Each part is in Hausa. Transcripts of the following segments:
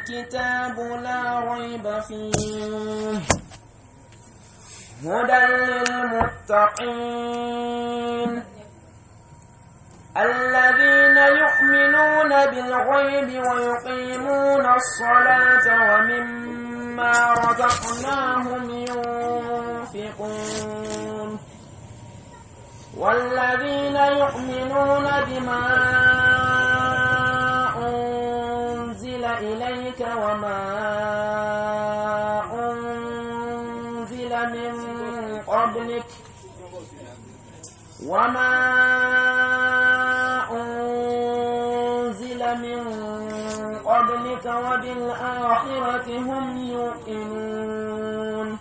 الكتاب لا ريب فيه هدى للمتقين الذين يؤمنون بالغيب ويقيمون الصلاة ومما رزقناهم ينفقون والذين يؤمنون بما أنزل إليك وما أنزل من قبلك وما أنزل من قبلك وبالآخرة هم يوقنون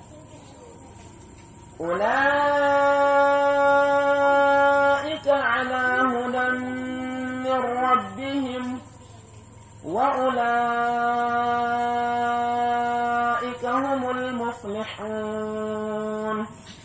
أولئك على هدى من ربهم وأولئك هم المفلحون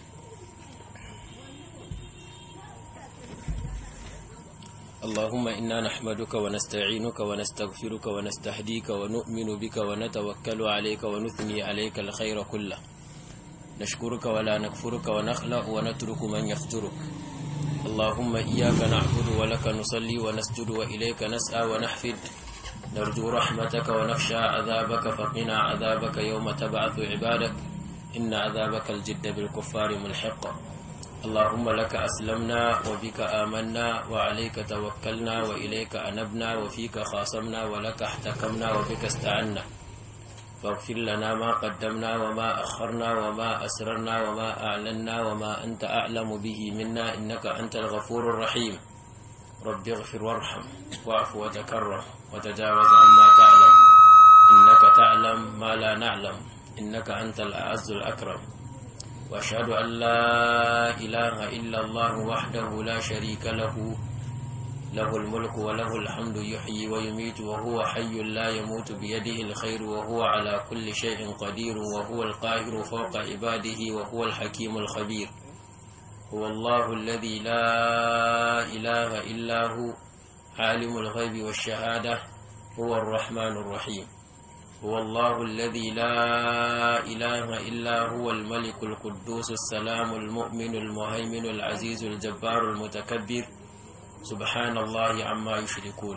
اللهم إنا نحمدك ونستعينك ونستغفرك ونستهديك ونؤمن بك ونتوكل عليك ونثني عليك الخير كله نشكرك ولا نكفرك ونخلق ونترك من يفترك اللهم إياك نعبد ولك نصلي ونسجد وإليك نسعى ونحفد نرجو رحمتك ونخشى عذابك فقنا عذابك يوم تبعث عبادك إن عذابك الجد بالكفار ملحق اللهم لك أسلمنا وبك آمنا وعليك توكلنا وإليك أنبنا وفيك خاصمنا ولك احتكمنا وبك استعنا فاغفر لنا ما قدمنا وما أخرنا وما أسررنا وما أعلنا وما أنت أعلم به منا إنك أنت الغفور الرحيم رب اغفر وارحم واعف وتكرم وتجاوز عما تعلم إنك تعلم ما لا نعلم إنك أنت الأعز الأكرم وأشهد أن لا إله إلا الله وحده لا شريك له له الملك وله الحمد يحيي ويميت وهو حي لا يموت بيده الخير وهو على كل شيء قدير وهو القاهر فوق عباده وهو الحكيم الخبير هو الله الذي لا إله إلا هو عالم الغيب والشهادة هو الرحمن الرحيم هو الله الذي لا إله إلا هو الملك القدوس السلام المؤمن المهيمن العزيز الجبار المتكبر سبحان الله عما يشركون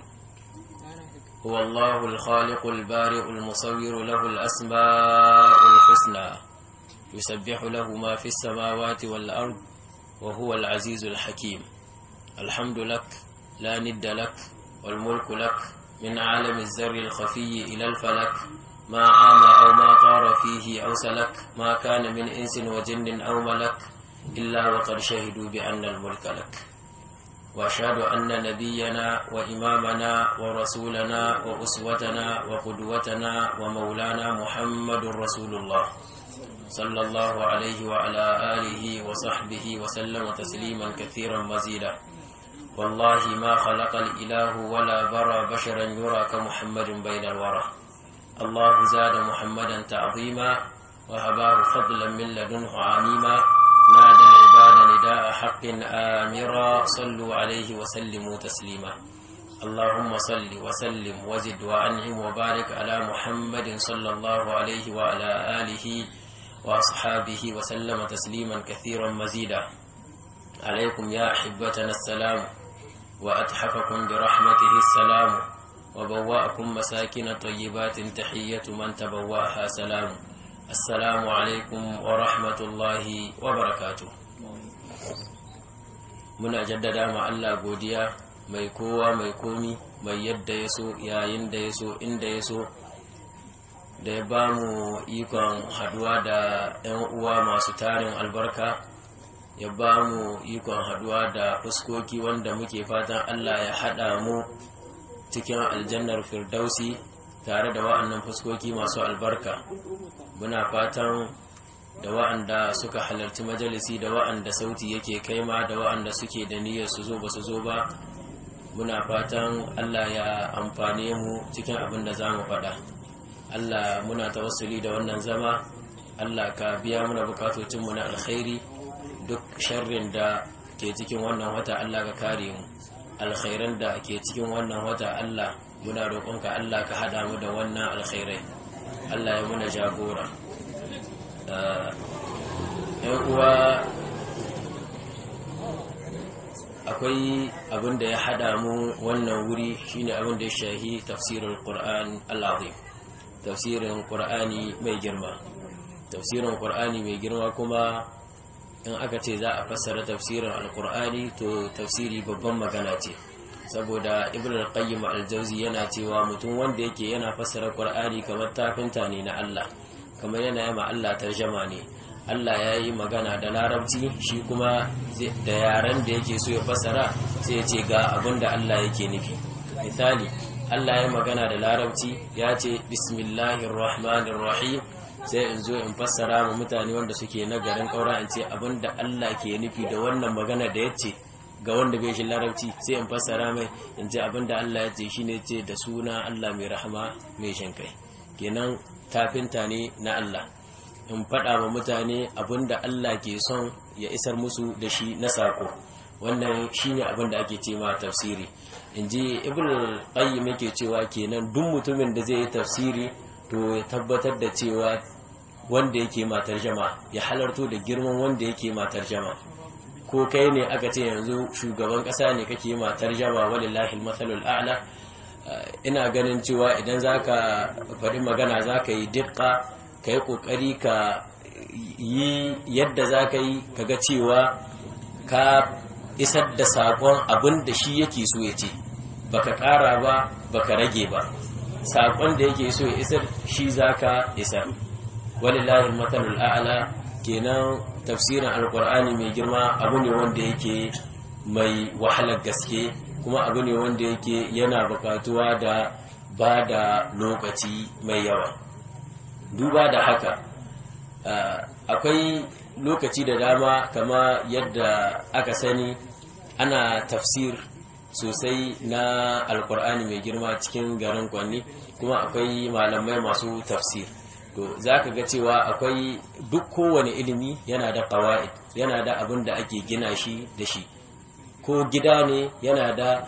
هو الله الخالق البارئ المصور له الأسماء الحسنى يسبح له ما في السماوات والأرض وهو العزيز الحكيم الحمد لك لا ند لك والملك لك من عالم الزر الخفي إلى الفلك ما عام أو ما طار فيه أو سلك ما كان من إنس وجن أو ملك إلا وقد شهدوا بأن الملك لك وأشهد أن نبينا وإمامنا ورسولنا وأسوتنا وقدوتنا ومولانا محمد رسول الله صلى الله عليه وعلى آله وصحبه وسلم تسليما كثيرا مزيدا والله ما خلق الإله ولا برى بشرا يرى كمحمد بين الورى الله زاد محمدا تعظيما وهباه فضلا من لدنه عميما نادى العباد نداء حق آمرا صلوا عليه وسلموا تسليما اللهم صل وسلم وزد وأنعم وبارك على محمد صلى الله عليه وعلى آله وأصحابه وسلم تسليما كثيرا مزيدا عليكم يا أحبتنا السلام وأتحفكم برحمته السلام وبوأكم مساكن طيبات تحية من تبوأها سلام السلام عليكم ورحمة الله وبركاته muna jaddada ma Allah godiya mai kowa mai komi mai yadda ya so yayin da ya so inda ya so da ya ba mu ikon haduwa da 'yan uwa masu tarin albarka ya ba mu ikon haduwa da fuskoki wanda muke fatan Allah ya haɗa mu cikin aljannar firdausi tare da wa'annan fuskoki masu albarka muna fatan da wa'anda suka halarci majalisi da wa'anda sauti yake kaima da wa'anda suke da niyyar su zo ba su zo ba muna fatan Allah ya amfane mu cikin abin da za mu faɗa Allah muna tawassuli da wannan zama Allah ka biya muna bukatocinmu na alkhairi duk sharrin da ke cikin wannan wata Allah ka kare mu alkhairan da ke cikin wannan wata Allah muna roƙonka Allah ka hada mu da wannan alkhairai Allah ya muna jagora yan uwa akwai abin da ya hada mu wannan wuri shine abin da ya shahi tafsirin Qur'an al-Azim tafsirin Qur'ani mai girma tafsirin Qur'ani mai girma kuma in aka ce za a fassara tafsirin al-Qur'ani to tafsiri babban magana ce saboda Ibn al-Qayyim al-Jawzi yana cewa mutum wanda yake yana fassara Qur'ani kamar tafinta ne na Allah kamar yana yi ma Allah tarjama ne Allah ya yi magana da larabci shi kuma da yaren da yake so ya fassara sai ya ce ga abin da Allah yake nufi misali Allah ya magana da larabci ya ce bismillahir rahmanir rahim sai in zo in fassara ma mutane wanda suke na garin kaura in ce abin da Allah ke nufi da wannan magana da ya ce ga wanda bai shi larabci sai in fassara mai in ce abin da Allah ya ce shine ce da suna Allah mai rahama mai shinkai kenan tafinta ne na Allah in faɗa wa mutane abinda Allah ke son ya isar musu da shi na sako wannan shine abin da ake ce ma tafsiri in ji ibn qayyim yake cewa kenan duk mutumin da zai yi tafsiri to ya tabbatar da cewa wanda yake ma tarjama ya halarto da girman wanda yake ma tarjama ko kai ne aka ce yanzu shugaban ƙasa ne kake ma tarjama walillahi almathalul a'la ina ganin cewa idan zaka faɗi magana zaka yi dukka ka yi ƙoƙari ka yi yadda za ka yi kaga cewa ka isar da saƙon abin da shi yake so ya ce baka ƙara ba baka rage ba saƙon da yake so ya isar shi za ka isar walillahi matsalul a'ala kenan tafsirin alƙur'ani mai girma abu ne wanda yake mai wahalar gaske kuma abu ne wanda yake yana buƙatuwa da ba da lokaci mai yawa duba da haka akwai lokaci da dama kama yadda aka sani ana tafsir sosai na alkur'ani mai girma cikin garin kwanni kuma akwai malamai masu tafsir to za ka ga cewa akwai duk kowane ilimi yana da kawa'id yana da abin da ake gina shi da shi ko gida ne yana da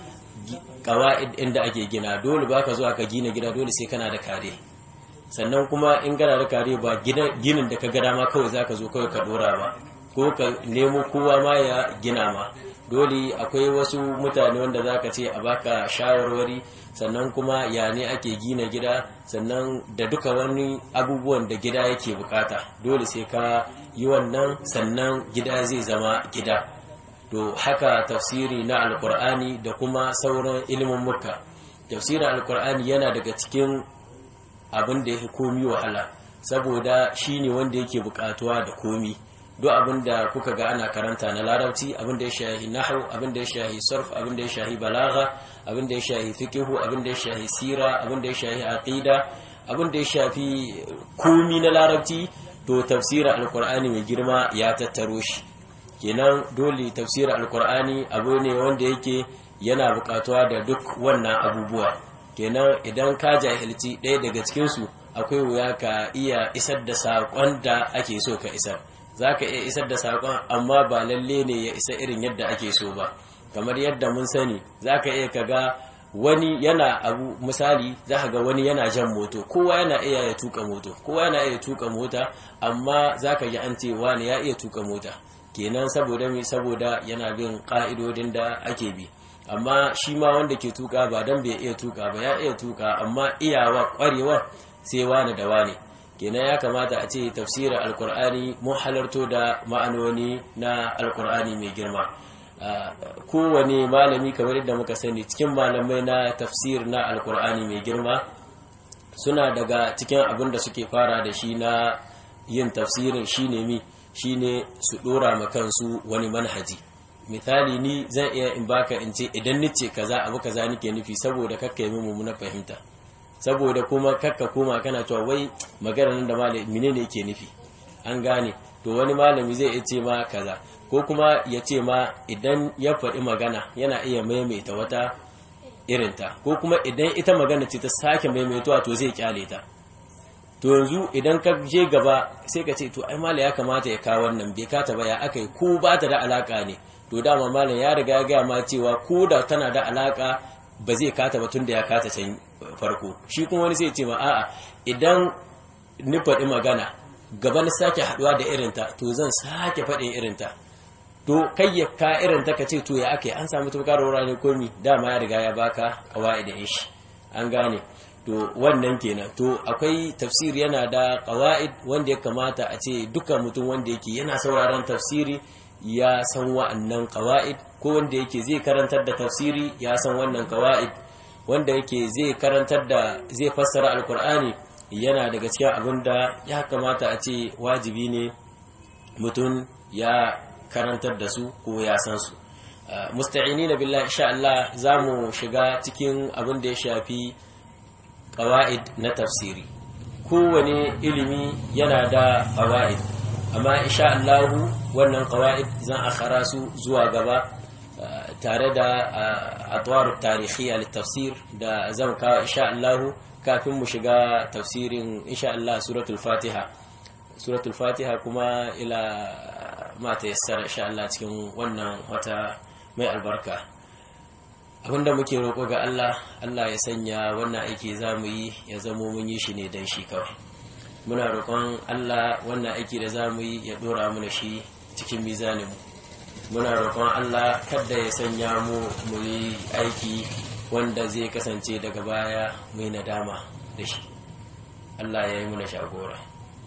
kawa'id inda ake gina dole ba ka zuwa ka gina gida dole sai kana da kare sannan kuma in gana da kare ba ginin da ka gada ma kawai za ka zo kawai ka dora ba ko ka nemo kowa ma ya gina ma dole akwai wasu mutane wanda za ka ce a baka shawarwari sannan kuma ya ne ake gina gida sannan da duka wani abubuwan da gida yake bukata dole sai ka yi wannan sannan gida zai zama gida to haka tafsiri na alkur'ani da kuma sauran ilimin muka tafsirin alkur'ani yana daga cikin abin da ya komi wahala saboda shi ne wanda yake bukatuwa da komi duk abin da kuka ga ana karanta na larabci abin da ya shahi nahu abin da ya shahi sarf abin da ya shahi balagha abin da ya shahi fiqhu abin da ya shahi sira abin da ya shahi aqida abin da ya shafi komi na larabci to tafsirin alqur'ani mai girma ya tattaro shi kenan dole tafsirin alqur'ani abu ne wanda yake yana bukatuwa da duk wannan abubuwa kenan idan ka jahilci ɗaya daga cikinsu akwai wuya ka iya isar da saƙon da ake so ka isar za ka iya isar da saƙon amma ba lalle ne ya isa irin yadda ake so ba kamar yadda mun sani za ka iya ka ga wani yana abu misali za ka ga wani yana jan moto kowa yana iya ya tuka moto kowa yana iya tuka mota amma za ka ji an ce wani ya iya tuka mota kenan saboda mai saboda yana bin ƙa'idodin da ake bi amma shi ma wanda ke tuka ba dan bai iya tuka ba ya iya tuka amma iyawa kwarewa sai wani da wani kenan ya kamata a ce tafsirin alkur'ani mun halarto da ma'anoni na alkur'ani mai girma kowane malami kamar yadda muka sani cikin malamai na tafsir na alkur'ani mai girma suna daga cikin abin da suke fara da shi na yin tafsirin shine mi shine su dora ma kansu wani manhaji misali ni zan iya in baka in ce idan nice kaza abu kaza nake nufi saboda kakka yi mu na fahimta saboda kuma kakka koma kana cewa wai magana nan da malami menene yake nufi an gane to wani malami zai iya ce ma kaza ko kuma ya ce ma idan ya faɗi magana yana iya maimaita wata irinta ko kuma idan ita magana ce ta sake maimaituwa to zai kyale ta to yanzu idan ka je gaba sai ka ce to ai mala ya kamata ya kawo wannan bai kata ba ya aka yi ko ba ta da alaka ne to dama malam ya riga ya gaya ma cewa ko da tana da alaka ba zai kata ba tun da ya kata can farko shi kuma wani sai ce ma a'a idan ni faɗi magana gaba na sake haɗuwa da irinta to zan sake faɗin irinta to kai ya ka irinta ka ce to ya aka an samu tukar wura ne komi dama ya riga ya baka kawai da shi an gane to wannan kenan to akwai tafsir yana da qawaid wanda ya kamata a ce duka mutum wanda yake yana sauraron tafsiri ya san wa'annan qawaid ko wanda yake zai karantar da tafsiri ya san wannan qawaid wanda yake zai karantar da zai fassara alkur'ani yana daga cikin abin da ya kamata a ce wajibi ne mutum ya karantar da su ko ya san su musta'ini na billah insha Allah za mu shiga cikin abin da ya shafi ƙawa'id na tafsiri kowane ilimi yana da ƙawa'id amma insha Allah wannan ƙawa'id zan akhara su zuwa gaba tare da atwar tarihiyya littafsir da zan kawo insha Allah kafin mu shiga tafsirin insha Allah suratul Fatiha suratul Fatiha kuma ila ma ta yassara insha Allah cikin wannan wata mai albarka abinda muke roƙo ga Allah Allah ya sanya wannan aiki zamu yi ya zamo mun yi shi ne dan shi kawai muna roƙon Allah wannan aiki da zamu yi ya dora mana shi cikin mizanin mu muna roƙon Allah kada ya sanya mu mu yi aiki wanda zai kasance daga baya mu yi nadama da shi Allah ya yi muna shagora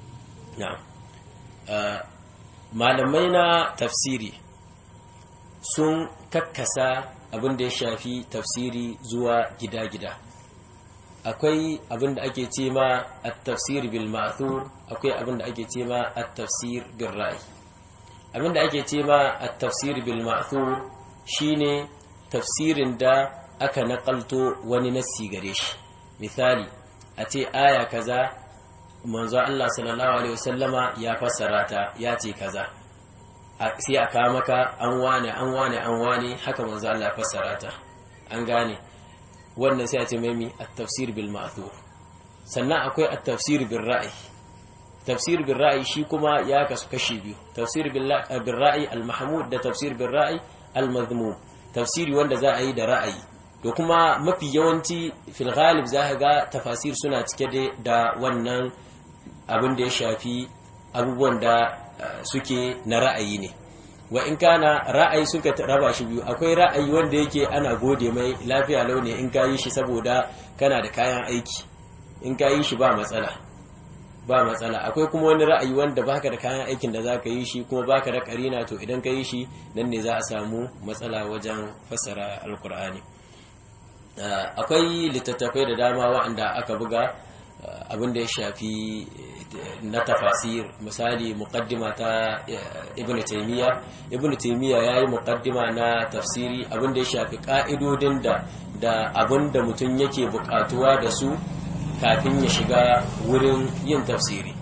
malamai na tafsiri sun kakkasa abin da ya shafi tafsiri zuwa gida-gida akwai abin da ake ce ma at-tafsir bil ma'thur akwai abin da ake ce ma at-tafsir bil ra'i abin da ake ce ma at-tafsir bil ma'thur shine tafsirin da aka nakalto wani nassi gare shi misali a ce aya kaza manzo Allah sallallahu alaihi wasallama ya fassara ta ya ce kaza sai a kawo maka an wane an wane an wane haka manzo Allah ya fassara ta an gane wannan sai a ce mai at-tafsir bil ma'thur sannan akwai at-tafsir bil ra'i tafsir bil ra'i shi kuma ya kasu kashi biyu tafsir bil ra'i al-mahmud da tafsir bil ra'i al-madhmum tafsiri wanda za a yi da ra'ayi to kuma mafi yawanci fil ghalib za ka ga tafasir suna cike da wannan abin da ya shafi abubuwan da suke na ra'ayi ne wa in kana ra'ayi suka raba shi biyu akwai ra'ayi wanda yake ana gode mai lafiya launi in ka yi shi saboda kana da kayan aiki in ka yi shi ba matsala ba matsala akwai kuma wani ra'ayi wanda baka da kayan aikin da zaka yi shi kuma baka da karina to idan ka yi shi nan ne za a samu matsala wajen fassara alkur'ani akwai littattafai da dama waɗanda aka buga abin da ya shafi na tafasir misali muqaddima ta ibn taymiya ibn taymiya yayi muqaddima na tafsiri abin da ya shafi ka'idodin da da abin da mutum yake bukatuwa da su kafin ya shiga wurin yin tafsiri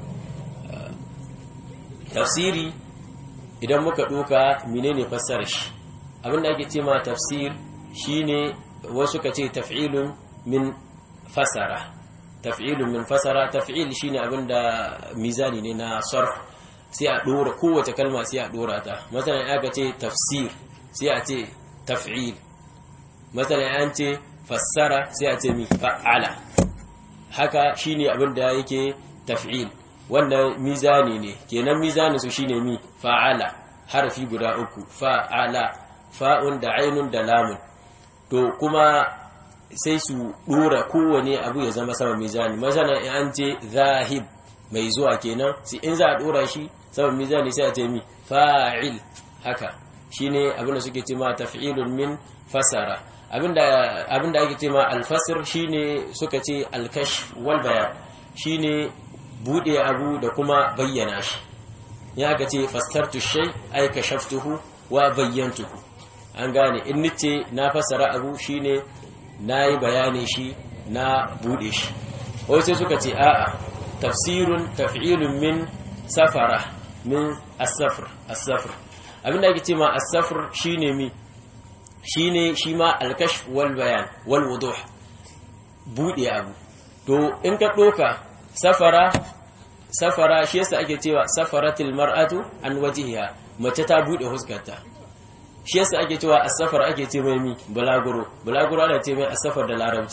tafsiri idan muka duka menene fassarar shi abin da ake ce ma tafsir shine wasu ka ce taf'ilun min fasara taf'ilun min fasara taf'il shine abinda mizani ne na sarf sai a dora kowace kalma sai a dora ta masalan aka ce tafsir sai a ce taf'il masalan an ce fassara sai a ce mi fa'ala haka shine abinda yake taf'il wannan mizani ne kenan mizanin su shine mi fa'ala harfi guda uku fa'ala fa'un da ainun da lamun to kuma sai su dora kowane abu ya zama sama mizani masana in an ce zahib mai zuwa kenan sai in za a dora shi sama mizani sai a ce mi fa'il haka shine abin da suke cewa taf'ilun min fasara abinda abinda ake cewa al-fasr shine suka ce al-kashf wal bayan shine bude abu da kuma bayyana shi ya ga ce fastartu shay ay kashaftuhu wa bayyantuhu an gane in nice na fassara abu shine na yi bayanin shi na bude shi wai sai suka ce a'a tafsirun taf'ilun min safara min as-safr as-safr abinda ake ce ma as-safr shine mi shine shi ma al-kashf wal bayan wal wuduh bude abu to in ka doka safara safara shi yasa ake cewa safaratil mar'atu an wajhiha mace ta bude huskarta shi yasa ake cewa asafar ake ce mai mi bulaguro bulaguro ana ce mai asafar da larabci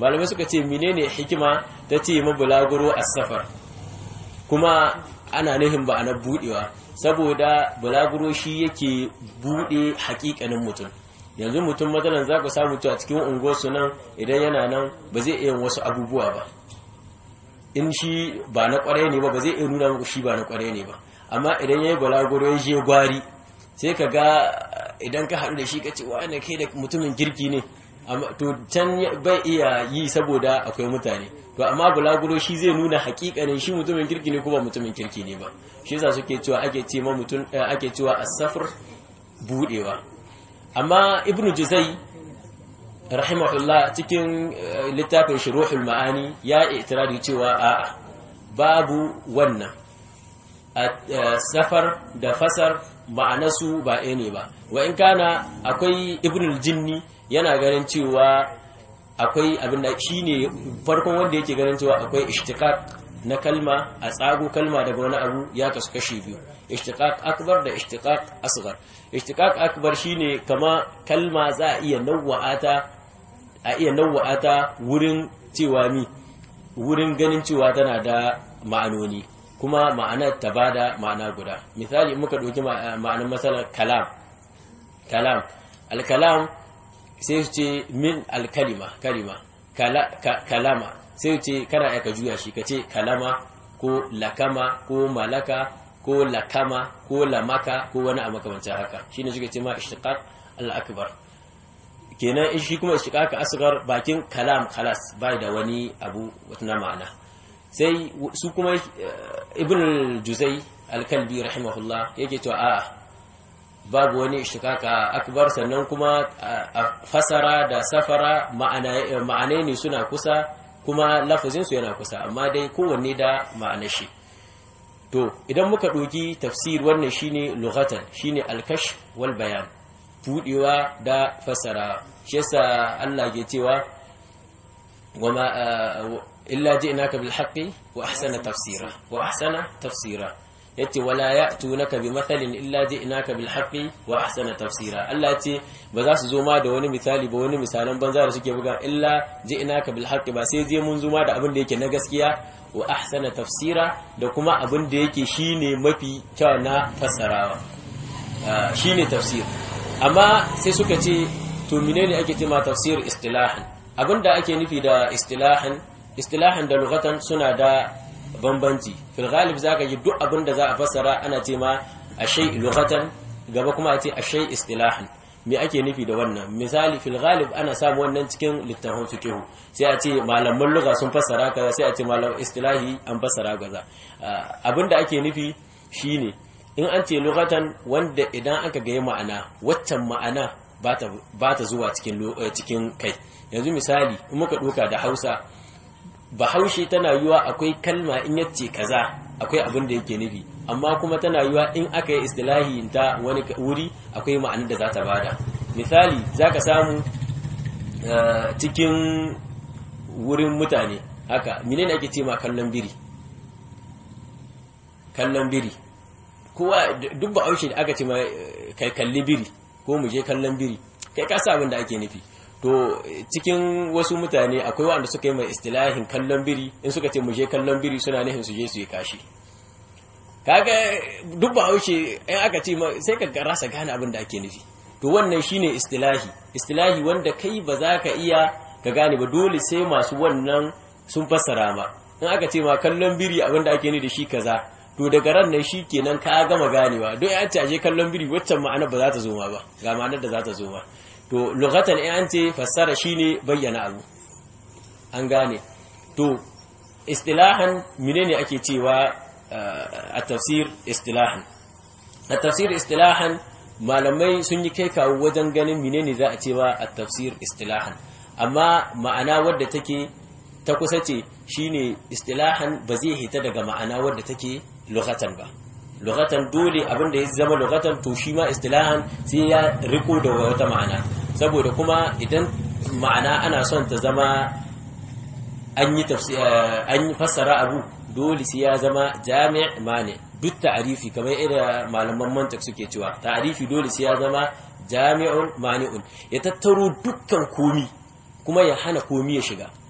malamai suka ce menene hikima ta ce ma bulaguro as-safar kuma ana nihin ba na budewa saboda bulaguro shi yake bude hakikanin mutum yanzu mutum matsalan za ku samu a cikin unguwarsu nan idan yana nan ba zai iya wasu abubuwa ba in shi ba na kwarai ne ba ba zai iya nuna muku shi ba na kwarai ne ba amma idan ya yi balaguro ya je gwari sai ka ga idan ka haɗu da shi ka ce wa ne kai da mutumin kirki ne to can bai iya yi saboda akwai mutane to amma bulaguro shi zai nuna hakikanin shi mutumin kirki ne ko ba mutumin kirki ne ba shi yasa suke cewa ake ce ma mutum ake cewa as-safr budewa amma ibnu juzai rahimahullah cikin littafin shuruhul ma'ani ya itirari cewa a'a babu wannan safar da fasar ma'anasu ba ɗaya ne ba wa in kana akwai ibnul jinni yana ganin cewa akwai abin da shine farkon wanda yake ganin cewa akwai ishtiqaq na kalma a tsago kalma daga wani abu ya kasu kashi biyu ishtiqaq akbar da ishtiqaq asghar ishtiqaq akbar shine kama kalma za a iya nawwa'ata a iya nawwa'ata wurin cewa mi wurin ganin cewa tana da ma'anoni kuma ma'anar ta bada ma'ana guda misali muka ɗauki ma'anar matsalar kalam kalam alkalam sai su ce min alkalima kalima kalama sai su ce kana aika juya shi ka ce kalama ko lakama ko malaka ko lakama ko lamaka ko wani a makamancin haka shi ne suka ce ma ishtiqaq al-akbar kenan shi kuma ishtiqaq asghar bakin kalam khalas bai da wani abu wata ma'ana sai su kuma ibn al-juzai al-kalbi rahimahullah yake cewa a'a babu wani ishtiqaqa akbar sannan kuma fasara da safara ma'anai ne suna kusa kuma lafazin su yana kusa amma dai kowanne da ma'anar shi to idan muka ɗauki tafsir wannan shine lughatan shine al-kashf wal bayan budewa da fasara shi yasa Allah ke cewa wama illa ji'naka bil haqqi wa ahsana tafsira wa ahsana tafsira yace wala ya'tunaka bi mathalin illa ji'naka bil haqqi wa ahsana tafsira Allah yace ba za su zo ma da wani misali ba wani misalan banza da suke buga illa ji'naka bil haqqi ba sai je mun zo ma da abin da yake na gaskiya wa ahsana tafsira da kuma abin da yake shine mafi kyau na fassarawa shine tafsir amma sai suka ce to menene ake cewa tafsir istilahan abinda ake nufi da istilahan istilahan da lugatan suna da bambanci fil ghalib zaka ji duk abin da za a fassara ana ce ma ashay lughatan gaba kuma a ce ashay istilahan me ake nufi da wannan misali fil ghalib ana samu wannan cikin littafin fiqh sai a ce malaman lugha sun fassara kaza sai a ce malaman istilahi an fassara kaza abinda ake nufi shine in an ce lughatan wanda idan aka ga ma'ana waccan ma'ana ba ta zuwa cikin cikin kai yanzu misali in muka duka da Hausa bahaushe tana yiwa akwai kalma in yace kaza akwai abin da yake nufi amma kuma tana yiwa in aka yi istilahi ta wani wuri akwai ma'anar da za ta bada misali zaka samu cikin wurin mutane haka menene ake ce ma kallon biri kallon biri kowa duk bahaushe da aka ce ma kai kalli biri ko mu je kallon biri kai ka sa abin da ake nufi to cikin wasu mutane akwai wanda suka yi mai istilahin kallon biri in suka ce mu je kallon biri suna nufin su je su yi kashi kaga duk ba haushe in aka ce sai ka rasa gane abin da ake nufi to wannan shine istilahi istilahi wanda kai ba za ka iya ka gane ba dole sai masu wannan sun fassara ma in aka ce ma kallon biri abin da ake nufi da shi kaza to daga ran nan kenan ka gama ganewa don ya ce aje kallon biri waccan ma'anar ba za ta zo ma ba ga ma'anar da za ta zo ma to lughatan in an ce fassara shine bayyana abu an gane to istilahan menene ake cewa a tafsir istilahan a tafsir istilahan malamai sun yi kai kawo wajen ganin menene za a cewa a tafsir istilahan amma ma'ana wadda take ta kusa ce shine istilahan ba zai hita daga ma'ana wadda take lughatan ba lughatan dole abin da ya zama lughatan to shi ma istilahan sai ya riko da wata ma'ana saboda kuma idan ma'ana ana son ta zama an yi an yi fassara abu dole sai ya zama jami' mani duk ta'arifi kamar irin malaman mantak suke cewa ta'arifi dole sai ya zama jami'un mani'un ya tattaro dukkan komi kuma ya hana komi ya shiga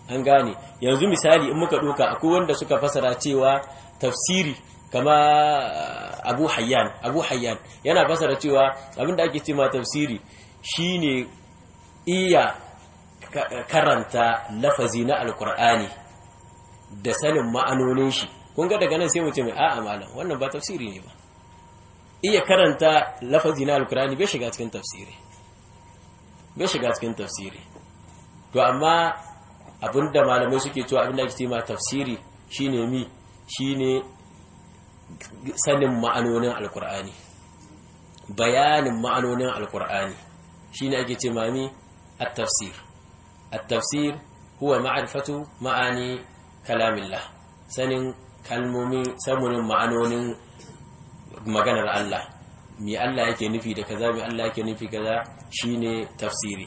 an gane yanzu misali in muka ɗauka akwai wanda suka fasara cewa tafsiri kama abu hayyan abu hayyan yana fasara cewa abinda ake ce ma tafsiri shine iya karanta lafazi na alkur'ani da sanin ma'anonin shi kun ga daga nan sai mutum a'a malam wannan ba tafsiri ne ba iya karanta lafazi na alkur'ani bai shiga cikin tafsiri bai shiga cikin tafsiri to amma abinda malamai suke cewa abinda ake ce ma tafsiri shine mi shine sanin ma'anonin alkur'ani bayanin ma'anonin alkur'ani shine ake ce mami at-tafsir at-tafsir huwa ma'rifatu ma'ani kalamillah sanin kalmomi sanin ma'anonin maganar Allah me Allah yake nufi da kaza me Allah yake nufi kaza shine tafsiri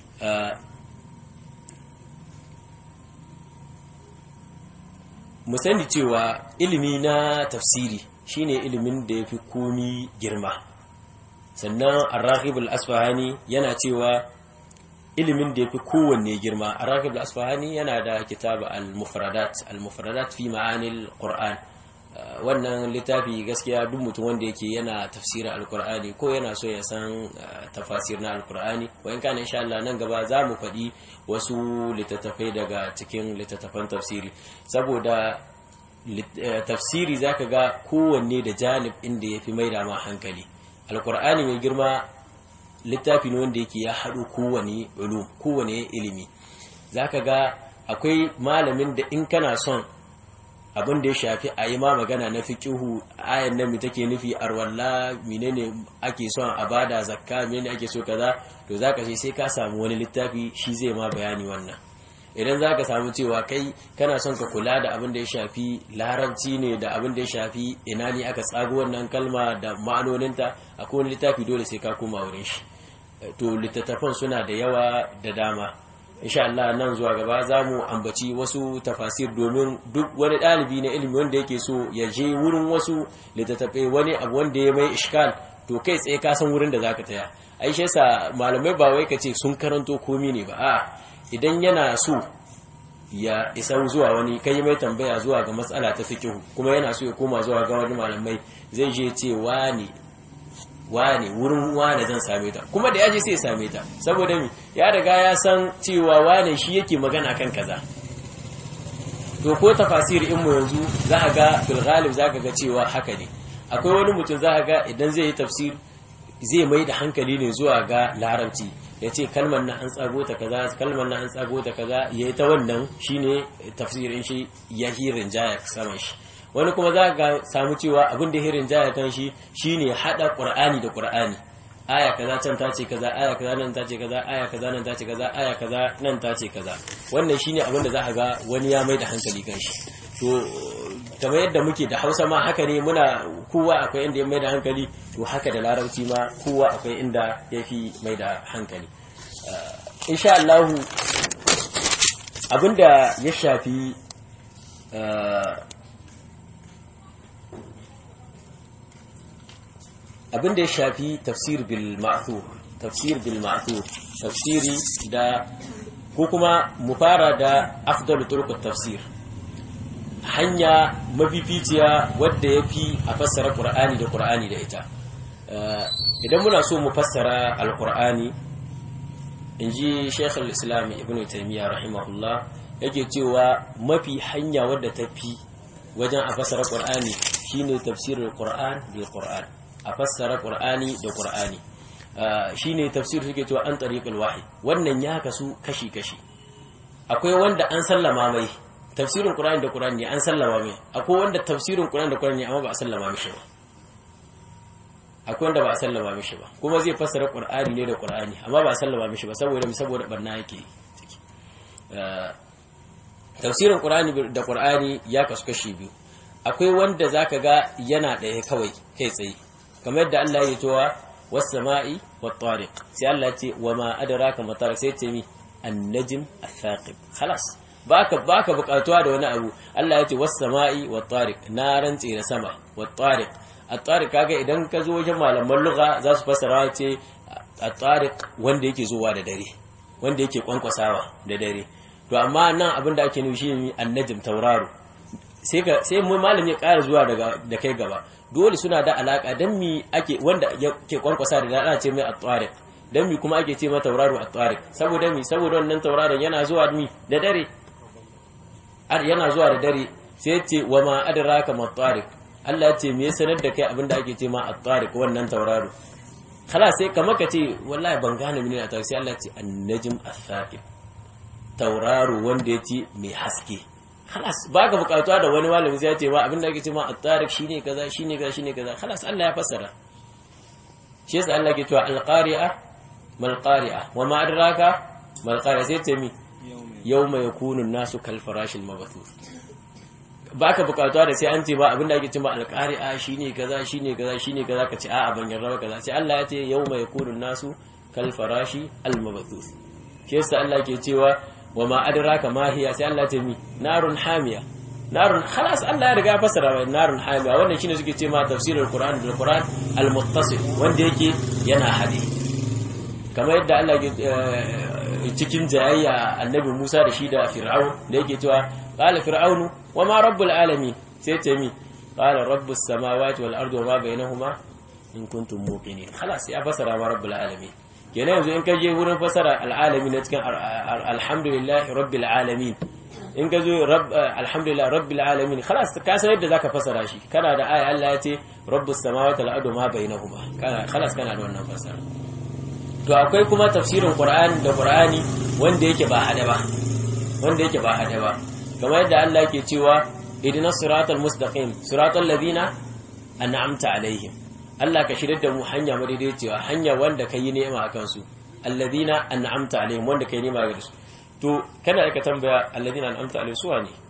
mu sani cewa ilimi na tafsiri shine ilimin da ya fi komi girma sannan arrahibul asfahani yana cewa ilimin da ya fi kowanne girma arrahibul asfahani yana da kitab al-mufradat al-mufradat fi ma'anil qur'an wannan littafi gaskiya duk mutum wanda yake yana tafsirin alkur'ani ko yana so ya san tafasir na alkur'ani wa in kana insha Allah nan gaba za mu faɗi wasu littattafai daga cikin littattafan tafsiri saboda tafsiri zaka ga kowanne da janib inda ya fi maida ma hankali alkur'ani mai girma littafi ne wanda yake ya haɗu kowane ulum kowane ilimi zaka ga akwai malamin da in kana son abin da ya shafi a yi ma magana na fiqihu ayan nan take nufi arwalla menene ake son a bada zakka menene ake so kaza to zaka ce sai ka samu wani littafi shi zai ma bayani wannan idan zaka samu cewa kai kana son ka kula da abin da ya shafi larabci ne da abin da ya shafi ina ne aka tsago wannan kalma da ma'anoninta akwai wani littafi dole sai ka koma wurin shi to littattafan suna da yawa da dama insha Allah nan zuwa gaba za mu ambaci wasu tafasir domin duk wani ɗalibi na ilimi wanda yake so ya je wurin wasu littattafai wani abu wanda ya mai ishkal to kai tsaye ka san wurin da zaka taya ai shi yasa malamai ba wai kace sun karanto komi ne ba a idan yana so ya isa zuwa wani kai mai tambaya zuwa ga matsala ta fiqh kuma yana so ya koma zuwa ga wani malamai zai je ce wani wane wurin wane zan same ta kuma da yaje sai ya same ta saboda mi ya riga ya san cewa wane shi yake magana kan kaza to ko tafasir in mu yanzu za a ga fil ghalib za ka ga cewa haka ne akwai wani mutum za a ga idan zai yi tafsir zai mai da hankali ne zuwa ga larabci ya ce kalmar na an tsago ta kaza kalmar na an tsago ta kaza ya yi ta wannan shine tafsirin shi ya hirin jaya saman shi wani kuma za ka samu cewa abin da hirin jaya kan shi shine hada qur'ani da qur'ani aya kaza can ta ce kaza aya kaza nan ta ce kaza aya kaza nan ta ce kaza aya kaza nan ta ce kaza wannan shine abin da za ka ga wani ya mai da hankali kan shi to kamar yadda muke da Hausa ma haka ne muna kowa akwai inda ya mai da hankali to haka da Larabci ma kowa akwai inda ya fi mai da hankali insha Allah abinda ya shafi abin da ya shafi tafsir bil ma'thur tafsir bil ma'thur tafsiri da ko kuma mu fara da afdalu turuq tafsir hanya mafificiya wadda yafi a fassara qur'ani da qur'ani da ita idan muna so mu fassara alqur'ani inji Sheikh al-Islam Ibn Taymiyyah rahimahullah yake cewa mafi hanya wadda tafi wajen a fassara qur'ani shine tafsirul qur'an bil qur'an a fassara ƙur'ani da ƙur'ani shi ne tafsir suke cewa an tariƙul wahi wannan ya kasu kashi-kashi akwai wanda an sallama mai tafsirin ƙur'ani da ƙur'ani an sallama mai akwai wanda tafsirin ƙur'ani da ƙur'ani amma ba a sallama mishi ba akwai wanda ba a sallama mishi ba kuma zai fassara ƙur'ani ne da ƙur'ani amma ba a sallama mishi ba saboda saboda barna yake tafsirin ƙur'ani da ƙur'ani ya kasu kashi biyu akwai wanda zaka ga yana ɗaya kawai kai tsaye kamar yadda Allah ya towa was-sama'i wat-tariq sai Allah ya ce wa ma adraka ma tariq sai ce mi an-najm ath-thaqib khalas baka baka bukatuwa da wani abu Allah ya ce was-sama'i wat-tariq na rantse da sama wat-tariq at-tariq kaga idan ka zo wajen malaman lugha za su fassara ce at-tariq wanda yake zuwa da dare wanda yake kwankwasawa da dare to amma nan abin da ake nufi shi annajm tauraro sai ka sai mu malami ya ƙara zuwa daga da kai gaba dole suna da alaka dan mi ake wanda ke kwankwasa da ana ce mai at-tariq dan mi kuma ake ce mata tauraro at-tariq saboda mi saboda wannan tauraron yana zuwa mi da dare yana zuwa da dare sai ce wa ma adraka ma tariq Allah ya ce me ya sanar da kai abinda ake ce ma at-tariq wannan tauraro khala sai kamar ka ce wallahi ban gane mene ta sai Allah ya ce an-najm ath-thaqib tauraro wanda yake mai haske khalas baka bukatuwa da wani malami sai ya ce ma abinda ake ce ma at-tariq shine kaza shine kaza shine kaza khalas Allah ya fassara shi yasa Allah ke cewa al-qari'a mal qari'a wa ma adraka mal qari'a sai ce mi yawma yakunu an-nasu kal farashil mabathuth baka bukatuwa da sai an ce ba abinda ake cewa al-qari'a shine kaza shine kaza shine kaza ka ce a'a ban yarda ba kaza sai Allah ya ce yawma yakunu an-nasu kal farashi al-mabathuth shi yasa Allah ke cewa wa ma adraka ma hiya sai Allah ya ce mi narun hamiya narun khalas Allah ya riga ya fassara mai narun hamiya wannan shine suke ce ma tafsirul qur'an bil qur'an al muttasil wanda yake yana hadi kamar yadda Allah ya cikin jayayya annabi Musa da shi da Fir'aun da yake cewa qala fir'aunu wa ma rabbul alamin sai ce mi qala rabbus samawati wal ardi wa ma bainahuma in kuntum muqinin khalas ya fassara ma rabbul alamin kenan yanzu in ka je wurin fasara al'alamin na cikin alhamdulillah rabbil alamin in ka zo alhamdulillah rabbil alamin khalas ka san yadda zaka fasara shi kana da aya Allah ya ce rabbus samawati wal ardi ma bainahuma kana khalas kana da wannan fasara to akwai kuma tafsirin qur'ani da qur'ani wanda yake ba hada ba wanda yake ba hada ba kamar yadda Allah yake cewa idinas siratal mustaqim siratal ladina an'amta alaihim Allah ka shirya da mu hanya madaidaiciya hanya wanda ka yi nema a kansu alladina an'amta alaihim wanda ka yi nema ga su to kana da ka tambaya alladina an'amta alaihim suwa ne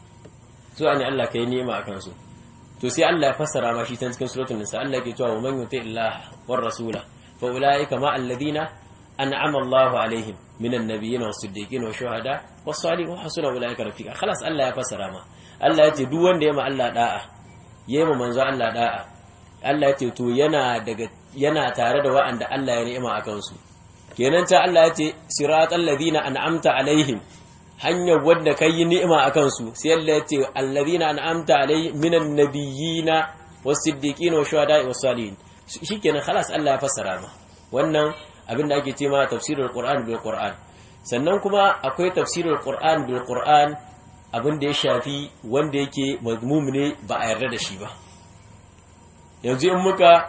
suwa ne Allah ka yi nema a kansu to sai Allah ya fassara ma shi ta cikin suratul nisa Allah ke cewa man yuti illah war rasula fa ulaika ma alladina an'ama Allahu alaihim minan nabiyyin was siddiqin was shuhada was salihin wa hasuna ulaika rafiqa khalas Allah ya fassara ma Allah ya ce duk wanda ya ma Allah da'a yayi ma manzo Allah da'a Allah ya ce to yana daga yana tare da wa'anda Allah ya ni'ima akan su kenan ta Allah ya ce siratal ladina an'amta alaihim hanyar wanda kai yi ni'ima akan su sai Allah ya ce alladina an'amta alaihim minan nabiyina was-siddiqina wash-shuhada'i was-salihin shikenan khalas Allah ya fassara ma wannan abin da ake ce ma tafsirul qur'an bil qur'an sannan kuma akwai tafsirul qur'an bil qur'an abin da ya shafi wanda yake mazmum ne ba a yarda da shi ba yanzu in muka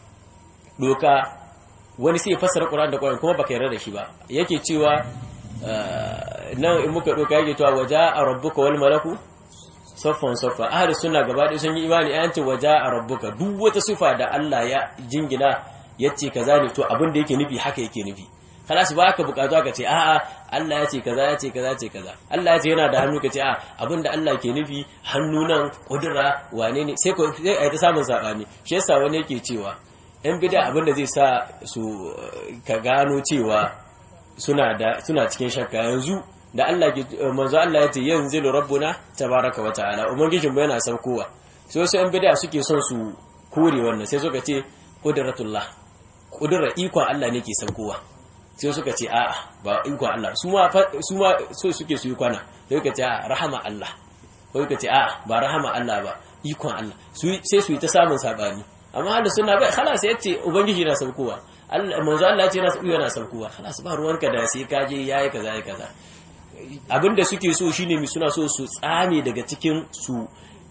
doka wani sai fassara Qur'an da Qur'an kuma baka yarda da shi ba yake cewa nan in muka doka yake cewa waja rabbuka wal malaku saffan saffa ahli sunna gaba ɗaya sun yi imani ayan ce waja rabbuka duk wata sifa da Allah ya jingina yace kaza ne to abin da yake nufi haka yake nufi kalas ba ka bukatu ka ce a'a Allah ya ce kaza ya ce kaza ya ce kaza Allah ya ce yana da hannu ka ce a abinda Allah ke nufi hannu nan kudura wane ne sai ko sai ai ta samun sabani shi yasa wani yake cewa yan bid'a abinda zai sa su ka gano cewa suna da suna cikin shakka yanzu da Allah ke manzo Allah ya ce yanzilu rabbuna tabaraka wa ta'ala ubangijin yana saukowa sai wasu yan bid'a suke son su kore wannan sai suka ce qudratullah kudura ikon Allah ne ke saukowa sai suka ce a'a ba ikon Allah su ma so suke su yi kwana sai suka ce a'a rahama Allah ko suka ce a'a ba rahama Allah ba ikon Allah sai su yi ta samun sabani amma hada suna bai khalas yace ubangiji na saukowa Allah manzo Allah ce yana yana saukowa khalas ba ruwanka da sai ka je yayi kaza yayi kaza abinda suke so shine mi suna so su tsame daga cikin su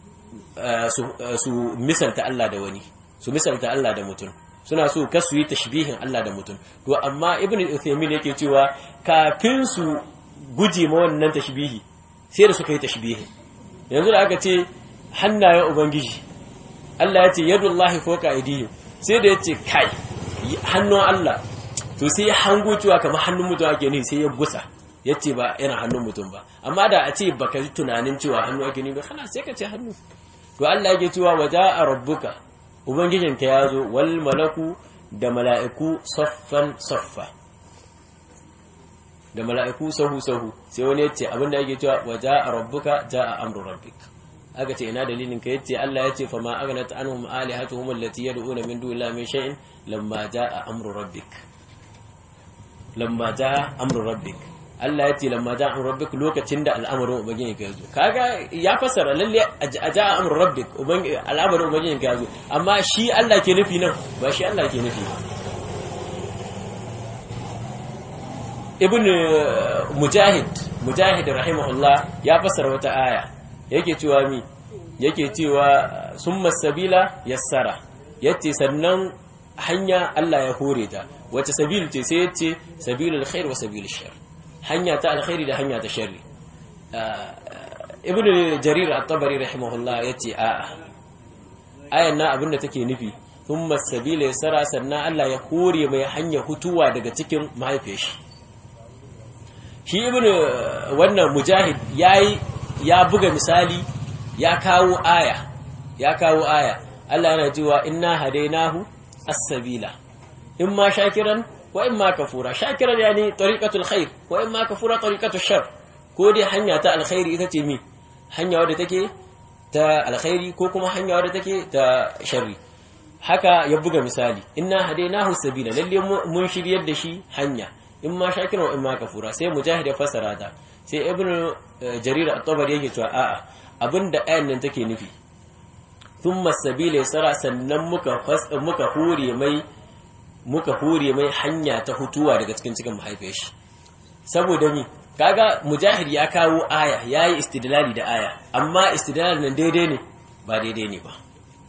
su misalta Allah da wani su misalta Allah da mutum suna so ka su yi tashbihin Allah da mutum to amma ibn Uthaymeen yake cewa kafin su guje ma wannan tashbihi sai da suka yi tashbihi yanzu da aka ce hannayen ubangiji Allah ya ce yadullahi fawqa aydihim sai da yace kai hannun Allah to sai ya hango cewa kamar hannun mutum ake ne sai ya gusa yace ba yana hannun mutum ba amma da a ce baka ji tunanin cewa hannu ake ne ba kana sai ka ce hannu to Allah yake cewa waja'a rabbuka Ubangijinka ya zo wal malaku da mala'iku saffan saffa da mala'iku sahu-sahu sai wani yace abinda ake cewa wa ja'a rabbuka ja'a amru rabbik aka ce ina dalilin ka yace Allah yace fa ma aghnat anhum alihatuhum allati yad'una min dunillahi min shay'in lamma ja'a amru rabbik lamma ja'a amru rabbik Allah ya ce lamma ja'a amru rabbik lokacin da al'amarin ubangiji ka zo kaga ya fassara lalle a ja'a amru rabbik al'amarin ubangiji ka zo amma shi Allah ke nufi nan ba shi Allah ke nufi ba ibn mujahid mujahid rahimahullah ya fassara wata aya yake cewa mi yake cewa summa sabila yassara yace sannan hanya Allah ya hore ta wace sabil ce sai yace sabilul khair wa sabilul shar hanya ta alkhairi da hanya ta sharri ibn jarir at-tabari rahimahullah yace a ayan na abinda take nufi thumma sabila yassara sannan Allah ya hore mai hanya hutuwa daga cikin mahaifiyar shi shi ibn wannan mujahid yayi ya buga misali ya kawo aya ya kawo aya Allah yana cewa inna hadainahu as-sabila imma shakiran wa imma kafura shakiran yani tariqatul khair wa imma kafura tariqatul shar ko dai hanya ta alkhairi ita ce mi hanya wadda take ta alkhairi ko kuma hanya wadda take ta sharri haka ya buga misali inna hadainahu as-sabila lalle mun shiryar da shi hanya in ma shakiran wa in ma kafura sai mujahid ya fassara ta sai ibn jarir at-tabari yake cewa a'a abinda ayan nan take nufi thumma sabila yasara sannan muka muka hure mai muka hure mai hanya ta hutuwa daga cikin cikin mahaifiyar shi saboda mi kaga mujahid ya kawo aya yayi istidlali da aya amma istidlal nan daidai ne ba daidai ne ba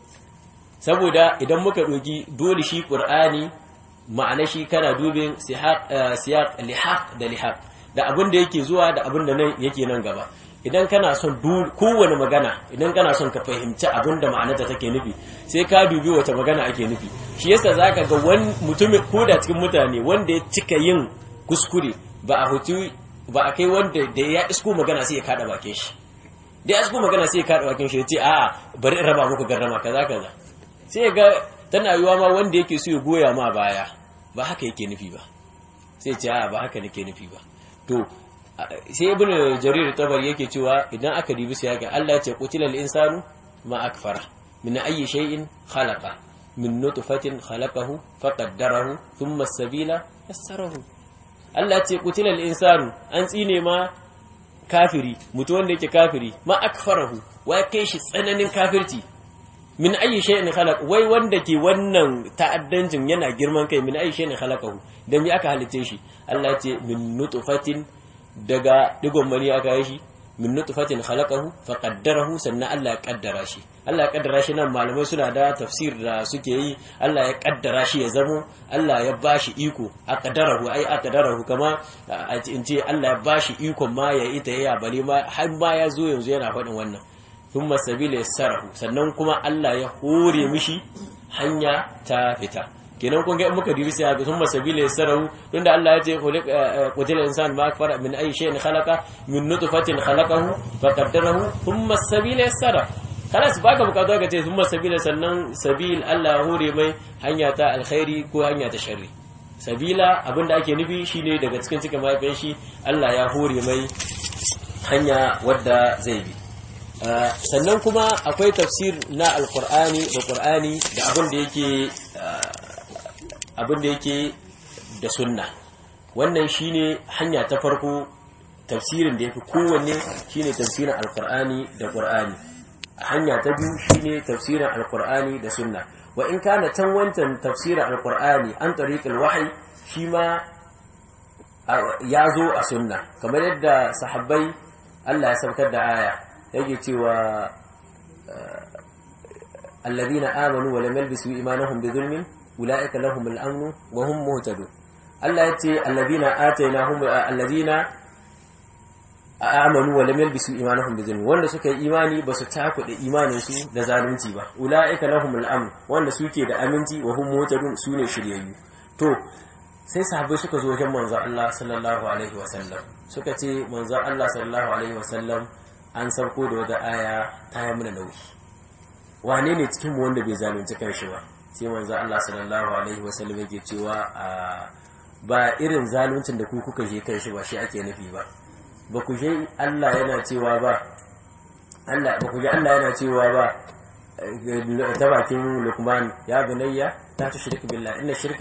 saboda idan muka doki dole shi qur'ani ma'ana shi kana dubin siyaq lihaq da lihaq da abin da yake zuwa da abin da nan yake nan gaba idan kana son kowane magana idan kana son ka fahimci abin da ma'anarta take nufi sai ka dubi wata magana ake nufi shi yasa zaka ga wani mutumin ko da cikin mutane wanda ya cika yin kuskure ba a hutu ba a kai wanda da ya isko magana sai ya kada bakin shi da ya isko magana sai ya kada bakin shi ya ce a'a bari in raba muku garrama kaza kaza sai ga tana yiwa ma wanda yake so ya goya ma baya ba haka yake nufi ba sai ce a ba haka nake nufi ba to sai ibn jarir tabari yake cewa idan aka dibi sai ga Allah ya ce qutilal insanu ma akfara min ayyi shay'in khalaqa min nutfatin khalaqahu faqaddarahu thumma as-sabila yassarahu Allah ya ce qutilal insanu an tsine ma kafiri mutu wanda yake kafiri ma akfarahu wa kai shi tsananin kafirci min ayi shay'in khalaq wai wanda ke wannan ta'addancin yana girman kai min ayi shay'in khalaqahu dan me aka halice shi Allah ya ce min nutfatin daga digon mani aka yi shi min nutfatin khalaqahu fa qaddarahu sannan Allah ya kaddara shi Allah ya kaddara shi nan malamai suna da tafsir da suke yi Allah ya kaddara shi ya zamo Allah ya bashi iko a qaddarahu ai a qaddarahu kama in ce Allah ya bashi iko ma ya ita ya bale ma har ma ya zo yanzu yana faɗin wannan thumma sabila yassarahu sannan kuma Allah ya hore mishi hanya ta fita kenan kun ga in muka dibi sai ga thumma sabila yassarahu tunda Allah ya ce qutila insan ma akfara min ayi shay'in khalaqa min nutfatin khalaqahu faqaddarahu thumma sabila yassara kalas baka bukatu ka ce thumma sabila sannan sabil Allah ya hore mai hanya ta alkhairi ko hanya ta sharri sabila abinda ake nufi shine daga cikin cikin mahaifin shi Allah ya hore mai hanya wadda zai bi sannan kuma akwai tafsir na alkur'ani da qur'ani da abin da yake abin da yake da sunna wannan shine hanya ta farko tafsirin da yafi kowanne shine tafsirin alkur'ani da qur'ani hanya ta biyu shine tafsirin alkur'ani da sunna wa in kana can wancan tafsirin alkur'ani an tariqil wahyi shi ma ya zo a sunna kamar yadda sahabbai Allah ya saukar da aya yake cewa alladhina amanu wa lam yalbisu imanahum bi dhulmin ulaika lahum al-amn wa hum muhtadun Allah yace alladhina atainahum alladhina amanu wa lam yalbisu imanahum bi dhulmin wanda suka yi imani ba su takuda imanin su da zalunci ba ulaika lahum al-amn wanda suke da aminci wa hum muhtadun sune shiryayyu to sai sahabbai suka zo wajen manzo Allah sallallahu alaihi wa sallam suka ce manzo Allah sallallahu alaihi wa sallam an sauko da wata aya ta yi mana nauyi wane ne cikin mu wanda bai zalunci kanshi ba sai manzo Allah sallallahu alaihi wasallam yake cewa ba irin zaluncin da ku kuka je kanshi ba shi ake nufi ba ba ku je Allah yana cewa ba Allah ba ku je Allah yana cewa ba ta bakin Luqman ya bunayya ta tushrik billah inna shirka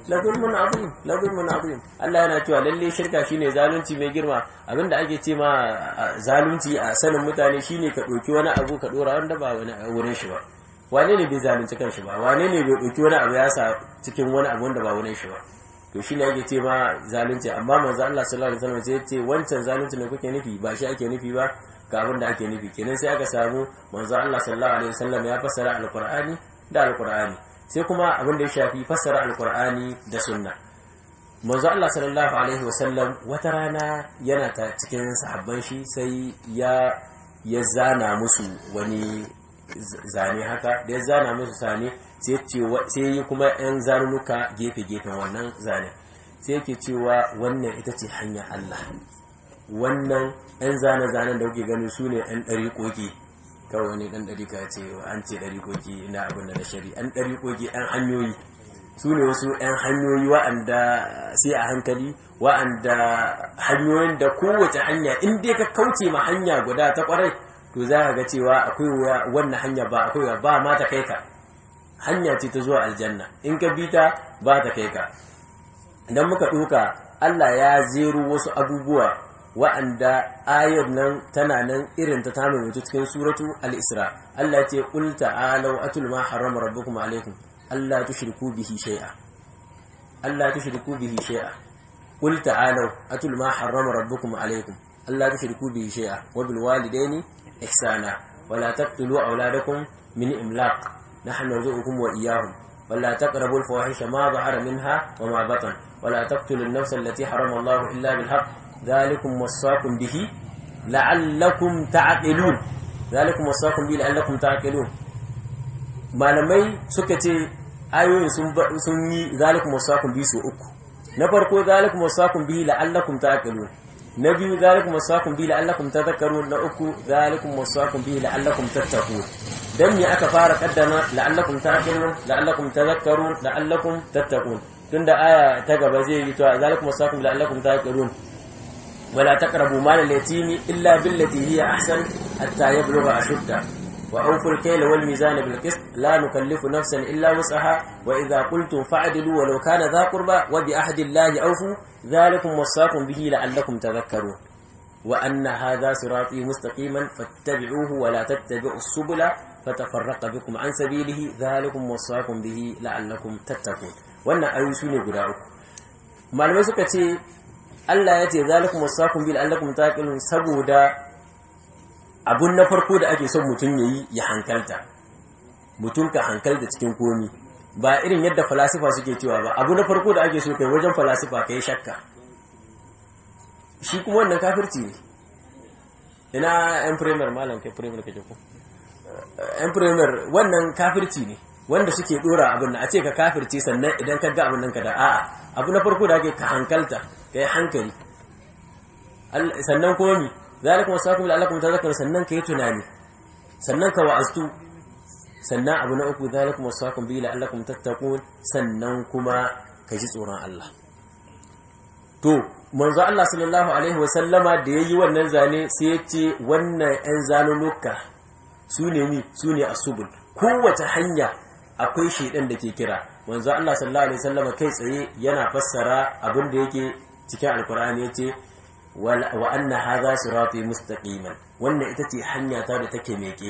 la zulmun azim la zulmun azim Allah yana cewa lalle shirka shine zalunci mai girma abinda ake ce ma zalunci a sanin mutane shine ka ɗauki wani abu ka ɗora wanda ba wani wurin shi ba wane ne bai zalunci kanshi ba wane ne bai ɗauki wani abu ya sa cikin wani abu wanda ba wurin shi ba to shi ne ake ce ma zalunci amma manzo Allah sallallahu alaihi wasallam sai ce wancan zalunci ne kuke nufi ba shi ake nufi ba ga abin da ake nufi kenan sai aka samu manzo Allah sallallahu alaihi wasallam ya fassara alqur'ani da alqur'ani sai kuma abin da ya shafi fassara alqur'ani da sunna manzo Allah sallallahu alaihi wasallam wata rana yana ta cikin sahabban shi sai ya ya zana musu wani zane haka da ya zana musu zane sai yi kuma yan zanunuka gefe-gefen wannan zane sai yake cewa wannan ita ce hanya Allah wannan yan zane-zanen da kuke gani su ne yan ɗariƙoƙi kawai wani ɗan ɗariƙa ce an ce ɗariƙoƙi ina abin da na shari yan ɗariƙoƙi yan hanyoyi su ne wasu yan hanyoyi wa'anda sai a hankali wa'anda hanyoyin da kowace hanya in dai ka kauce ma hanya guda ta ƙwarai to za ka ga cewa akwai wannan hanya ba akwai ba ma ta kai ka hanya ce ta zuwa aljanna in ka bi ta ba ta kai ka idan muka ɗuka Allah ya zero wasu abubuwa wa'anda ayar nan tana nan irin ta tamu mutu cikin suratu al-isra Allah ya ce qul ta'alu atul ma harrama rabbukum alaykum alla tushriku bihi shay'a alla tushriku bihi shay'a qul ta'alu atul ma harrama rabbukum alaykum alla tushriku bihi shay'a wa bil walidayni ihsana wa la taqtulu awladakum min imlaq نحن نرزقكم وإياهم ولا تقربوا الفواحش ما ظهر منها وما بطن ولا تقتلوا النفس التي حرم الله إلا بالحق ذلكم وصاكم به لعلكم تعقلون ذلكم وصاكم به لعلكم تعقلون malamai suka ce ayoyin sun yi zalikum wasakun bi su uku na farko zalikum wasakun bi la'allakum ta'qilun na biyu zalikum wasakun bi la'allakum tadhakkarun na uku zalikum wasakun bi la'allakum tattaqun dan me aka fara kaddama la'allakum ta'qilun la'allakum tadhakkarun la'allakum tattaqun tunda aya ta gaba zai yi to zalikum wasaqum la'allakum taqilun wala taqrabu mal al-yatimi illa billati hiya ahsan hatta yablugha ashudda wa awfu al-kayla wal mizana bil qist la nukallifu nafsan illa wus'aha wa idha qultum fa'dilu walau kana dha qurba wa bi ahdi allahi awfu dhalikum wasaqum bihi la'allakum tadhakkarun wa anna hadha sirati mustaqiman fattabi'uhu wa la tattabi'us subula fatafarraqa bikum an sabilihi dhalikum wasaqum bihi la'allakum tattaqun wannan ayoyi su ne guda uku malamai suka ce Allah ya ce zalikum wasaqum bil allakum taqilun saboda abun na farko da ake son mutum yayi ya hankalta mutum ka hankalta cikin komi ba irin yadda falasifa suke cewa ba abu na farko da ake so kai wajen falasifa kai shakka shi kuma wannan kafirci ne ina yan premier malam kai premier kake ko yan premier wannan kafirci ne wanda suke dora abin da a ce ka kafirce sannan idan ka ga abin nan ka da a'a abu na farko da ake ka hankalta ka yi hankali sannan kuma mi zalika wasakum la'allakum tadhakkarun sannan ka yi tunani sannan ka wa'aztu sannan abu na uku zalika wasakum bi la'allakum tattaqun sannan kuma ka ji tsoron Allah to manzo Allah sallallahu alaihi wa sallama da yayi wannan zane sai ya ce wannan ɗan zanunuka su ne mi su ne asubul kowace hanya akwai shaidan da ke kira manzo Allah sallallahu alaihi wasallam kai tsaye yana fassara abin da yake cikin alkur'ani yace wa anna hadha sirati mustaqiman wannan ita ce hanya ta da take meke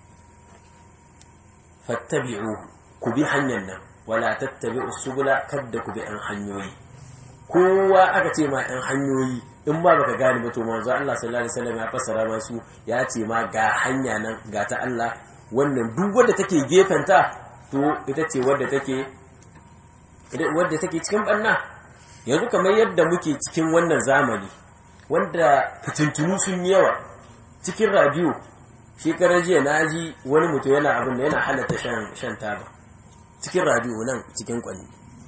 fattabi'u ku bi hanyar nan wala tattabi'u subula kadda ku bi an hanyoyi kowa aka ce ma yan hanyoyi in ba baka gane ba to manzo Allah sallallahu alaihi wasallam ya fassara masu ya ce ma ga hanya nan ga ta Allah wannan duk wanda take gefenta to ita ce wadda take wadda take cikin banna yanzu kamar yadda muke cikin wannan zamani wanda fitintunu sun yi yawa cikin radio shekarar jiya na ji wani mutum yana abin da yana halatta shan taba cikin radio nan cikin kwanni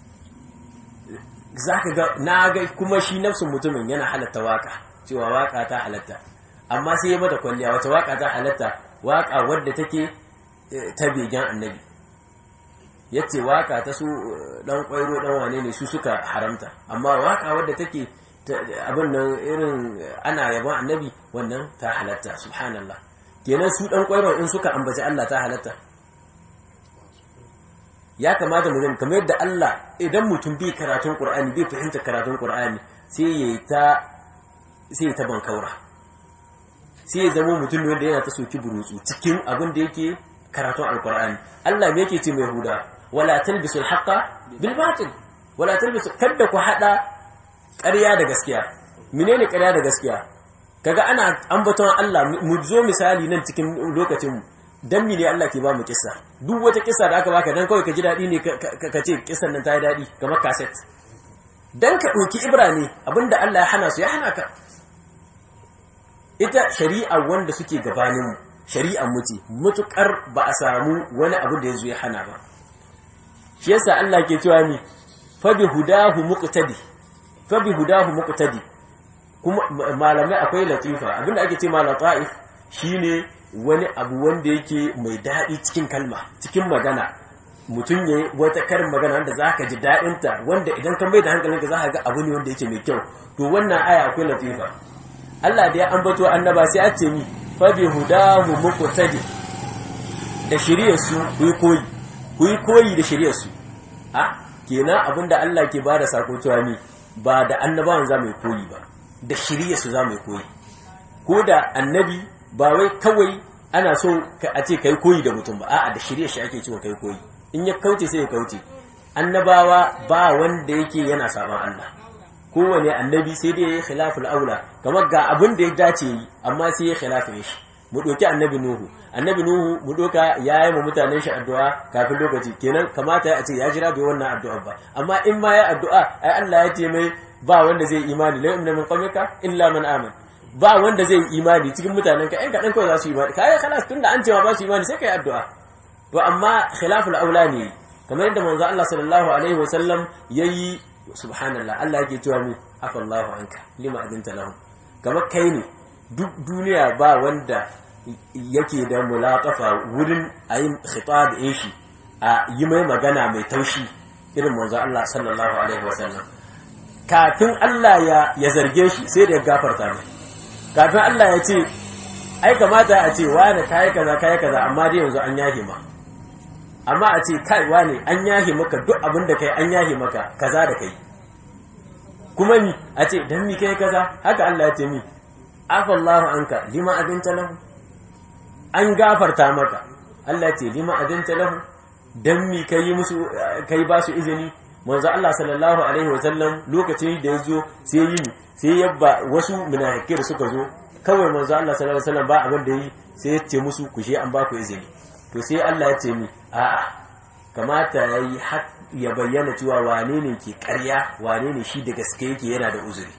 za ka ga na ga kuma shi nafsin mutumin yana halatta waka cewa waka ta halatta amma sai ya mata kwalliya wata waka ta halatta waka wadda take ta begen annabi ya ce waka ta su dan kwairo dan wane ne su suka haramta amma waka wadda take abin nan irin ana yaban annabi wannan ta halatta subhanallah kenan su dan kwairo in suka ambaci Allah ta halatta ya kamata mu kamar yadda Allah idan mutum bai karatun Qur'ani bai fahimta karatun Qur'ani sai ya ta sai ya ta bankaura sai ya zama mutum wanda yana ta soki burutsu cikin abin da yake karatun alkur'ani Allah me yake ce mai huda wala talbisul haqqa bil batil wala talbisu kada ku hada ƙarya da gaskiya menene ƙarya da gaskiya kaga ana ambaton Allah mu zo misali nan cikin lokacin mu dan mene Allah ke ba mu kissa duk wata kissa da aka baka dan kawai ka ji dadi ne ka ce kissan nan ta yi dadi kamar cassette dan ka ɗauki ibra ne abinda Allah ya hana su ya hana ka ita shari'a wanda suke gabaninmu shari'ar mu ce mutukar ba a samu wani abu da ya zo ya hana ba shi yasa Allah ke cewa ni fa bi hudahu muqtadi fa bi hudahu muqtadi kuma malamai akwai latifa abinda ake ce ma lataif shine wani abu wanda yake mai daɗi cikin kalma cikin magana mutum ya wata karin magana wanda za ka ji daɗinta wanda idan ka mai da hankalinka za ka ga abu ne wanda yake mai kyau to wannan aya akwai latifa Allah da ya ambato annaba sai a ce ni fa bi hudahu muqtadi da shiriyar su ku yi koyi ku yi koyi da shiriyar su a kenan abinda Allah ke bada sako cewa ni ba da annabawan za mu yi koyi ba da shiriyar su za mu yi koyi ko da annabi ba wai kawai ana so a ce kai koyi da mutum ba a'a da shiriyar shi ake cewa kai koyi in ya kauce sai ya kauce annabawa ba wanda yake yana saban Allah kowane annabi sai dai ya yi khilaful aula kamar ga abin da ya dace yi amma sai ya khilafin shi mu ɗauki annabi nuhu annabi nuhu mu ɗauka ya yi ma mutanen shi addu'a kafin lokaci kenan kamata ya ce ya jira bai wannan addu'a ba amma in ma ya addu'a ai Allah ya ce mai ba wanda zai imani la yu'minu min qawmika illa man aman ba wanda zai imani cikin mutanen ka ɗan kaɗan kawai za su imani kai khalas tunda an ce ba su imani sai kai addu'a to amma khilaful aula ne kamar yadda manzo Allah sallallahu alaihi wasallam yayi subhanallah Allah yake cewa mu afallahu anka lima adinta lahum kamar kai ne duk duniya ba wanda yake da mulaqafa wurin ayin khitab din shi a yi mai magana mai taushi irin manzo Allah sallallahu alaihi wasallam kafin Allah ya ya zarge shi sai da ya gafarta mai kafin Allah ya ce ai kamata a ce wani kai kaza kai kaza amma dai yanzu an yahe ma amma a ce kai wane an yahe maka duk abin da kai an yahe maka kaza da kai kuma mi a ce dan mi kai kaza haka Allah ya ce mi afallahu anka lima adinta lahu an gafarta maka Allah ya ce lima adinta lahu dan mi kai musu kai ba su izini manzo Allah sallallahu alaihi wasallam lokacin da yazo sai yi sai yabba wasu munafikai da suka zo kawai manzo Allah sallallahu alaihi wasallam ba abin da yi sai ya ce musu ku je an ba ku izini to sai Allah ya ce mi a'a kamata ya yi ya bayyana cewa wane ne ke karya wane ne shi da gaske yake yana da uzuri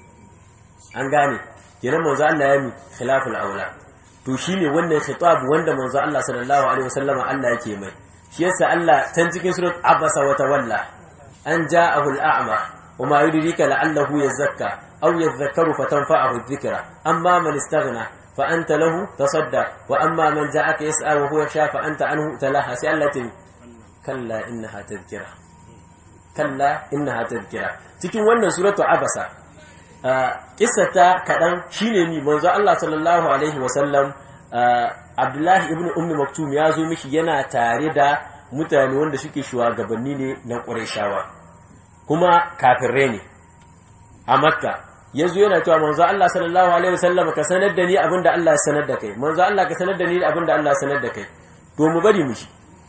an gane kenan manzo Allah ya mi khilaful aula to shine wannan khitab wanda manzo Allah sallallahu alaihi wasallam Allah yake mai shi yasa Allah tan cikin surat abasa wa tawalla an ja'ahu al-a'ma wa ma yudrika la'allahu yazakka aw yadhakkaru fatanfa'ahu adh-dhikra amma man istaghna فأنت له تصدق وأما من جاءك يسأل وهو يخشى فأنت عنه تلاها سألة كلا إنها تذكرة كلا إنها تذكرة cikin wannan suratu abasa kissata kaɗan shine ni manzo Allah sallallahu alaihi wasallam Abdullahi ibn Ummi Maktum ya zo mishi yana tare da mutane wanda suke shugabanni ne na Qurayshawa kuma kafirai ne a Makka ya zo yana cewa manzo Allah sallallahu alaihi wasallam ka sanar da ni abinda Allah ya sanar da kai manzo Allah ka sanar da ni abinda Allah ya sanar da kai to mu bari mu shi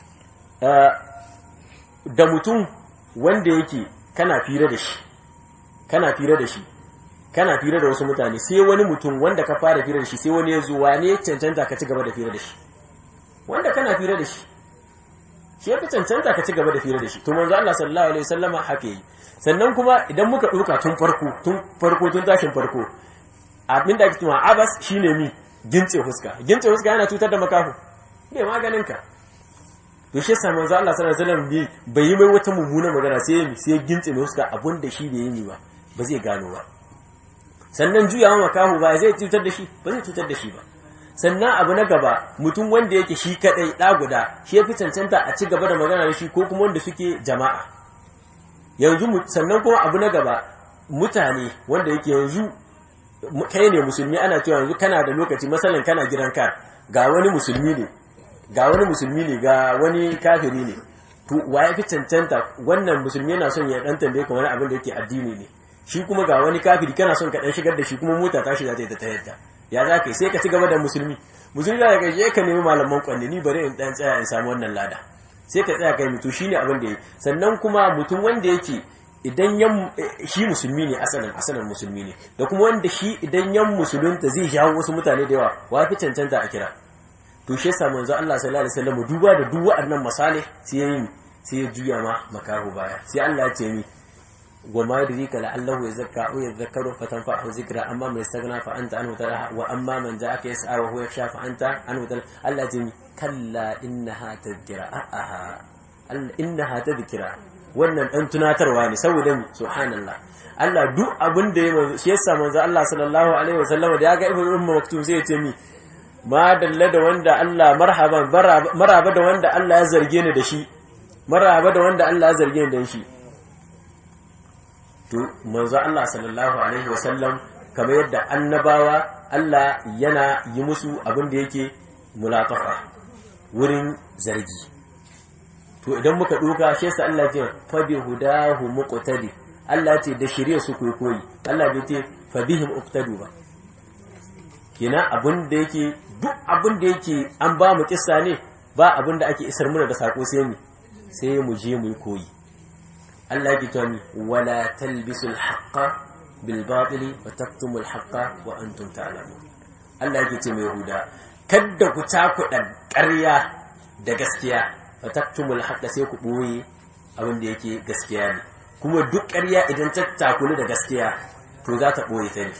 da mutum wanda yake kana fira da shi kana fira da shi kana fira da wasu mutane sai wani mutum wanda ka fara fira da shi sai wani ya zo wane ya cancanta ka ci gaba da fira da shi wanda kana fira da shi shi ya fi cancanta ka ci gaba da fira da shi to manzo Allah sallallahu alaihi wasallama haka yi sannan kuma idan muka ɗauka tun farko tun farko tun tashin farko abin da ake tuma abas shine mi gintse huska gintse huska yana cutar da makafu bai maganin ka to shi yasa manzo Allah sallallahu alaihi wasallam bai yi mai wata mummuna magana sai ya sai gintse mai huska abun da shi bai yi ba ba zai gano ba sannan juyawa makafu ba zai cutar da shi ba zai cutar da shi ba sannan abu na gaba mutum wanda yake shi kadai ɗa guda shi ya fi cancanta a ci gaba da magana da shi ko kuma wanda suke jama'a yanzu sannan kuma abu na gaba mutane wanda yake yanzu kai ne musulmi ana cewa yanzu kana da lokaci masalan kana gidan ka ga wani musulmi ne ga wani musulmi ne ga wani kafiri ne to wa ya fi cancanta wannan musulmi yana son ya dan tambaye ka wani abin da yake addini ne shi kuma ga wani kafiri kana son ka dan shigar da shi kuma mota ta shiga ta ta yadda ya za ka yi sai ka ci gaba da musulmi musulmi da ga je ka nemi malaman kwanne ni bari in dan tsaya in samu wannan lada sai ka tsaya kai mutu shine abin da yi sannan kuma mutum wanda yake idan yan shi musulmi ne asalin asalin musulmi ne da kuma wanda shi idan yan musulunta zai jawo wasu mutane da yawa wa fi cancanta a kira to shi yasa manzo Allah sallallahu alaihi wasallam duba da duk waɗannan masalih sai ya yi sai ya juya ma makahu baya sai Allah ya ce mi wa ma yadrika la'allahu yazakka aw yadhakkaru fatanfa'u zikra amma man istaghna fa anta anhu taraha wa amma man ja'aka yas'a wa huwa yakhsha fa anta anhu taraha Allah ya ce mi kalla innaha tadhkira a'a innaha tadhkira wannan dan tunatarwa ne saboda mi subhanallah Allah duk abin da ya shi yasa manzo Allah sallallahu alaihi wasallam da ya ga ibnu ummu maktum sai ya ce mi ma dalla da wanda Allah marhaban maraba da wanda Allah ya zarge ni da shi maraba da wanda Allah ya zarge ni da shi to manzo Allah sallallahu alaihi wasallam kamar yadda annabawa Allah yana yi musu abin da yake mulatafa wurin zargi to idan muka duka shi yasa Allah ya ce fa bi hudahu muqtadi Allah ce da shirye su koyi koyi Allah bai ce fa bihim uqtadu ba kenan abin da yake duk abin da yake an ba mu kissa ne ba abin da ake isar muna da sako sai mu sai mu je mu yi koyi Allah yake cewa wala talbisul haqqa bil batili wa taktumul haqqa wa antum ta'lamun Allah yake ce mai Yahuda kadda ku takuɗa ƙarya da gaskiya wa taktumul haqqa sai ku boye abin da yake gaskiya ne kuma duk ƙarya idan ta takulu da gaskiya to za ta boye ta ne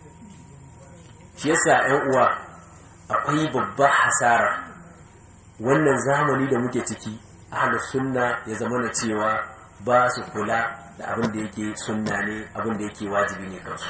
shi yasa ƴan uwa akwai babbar hasara wannan zamani da muke ciki ahlus sunna ya zama na cewa ba su kula da abin da yake sunna ne abin da yake wajibi ne kansu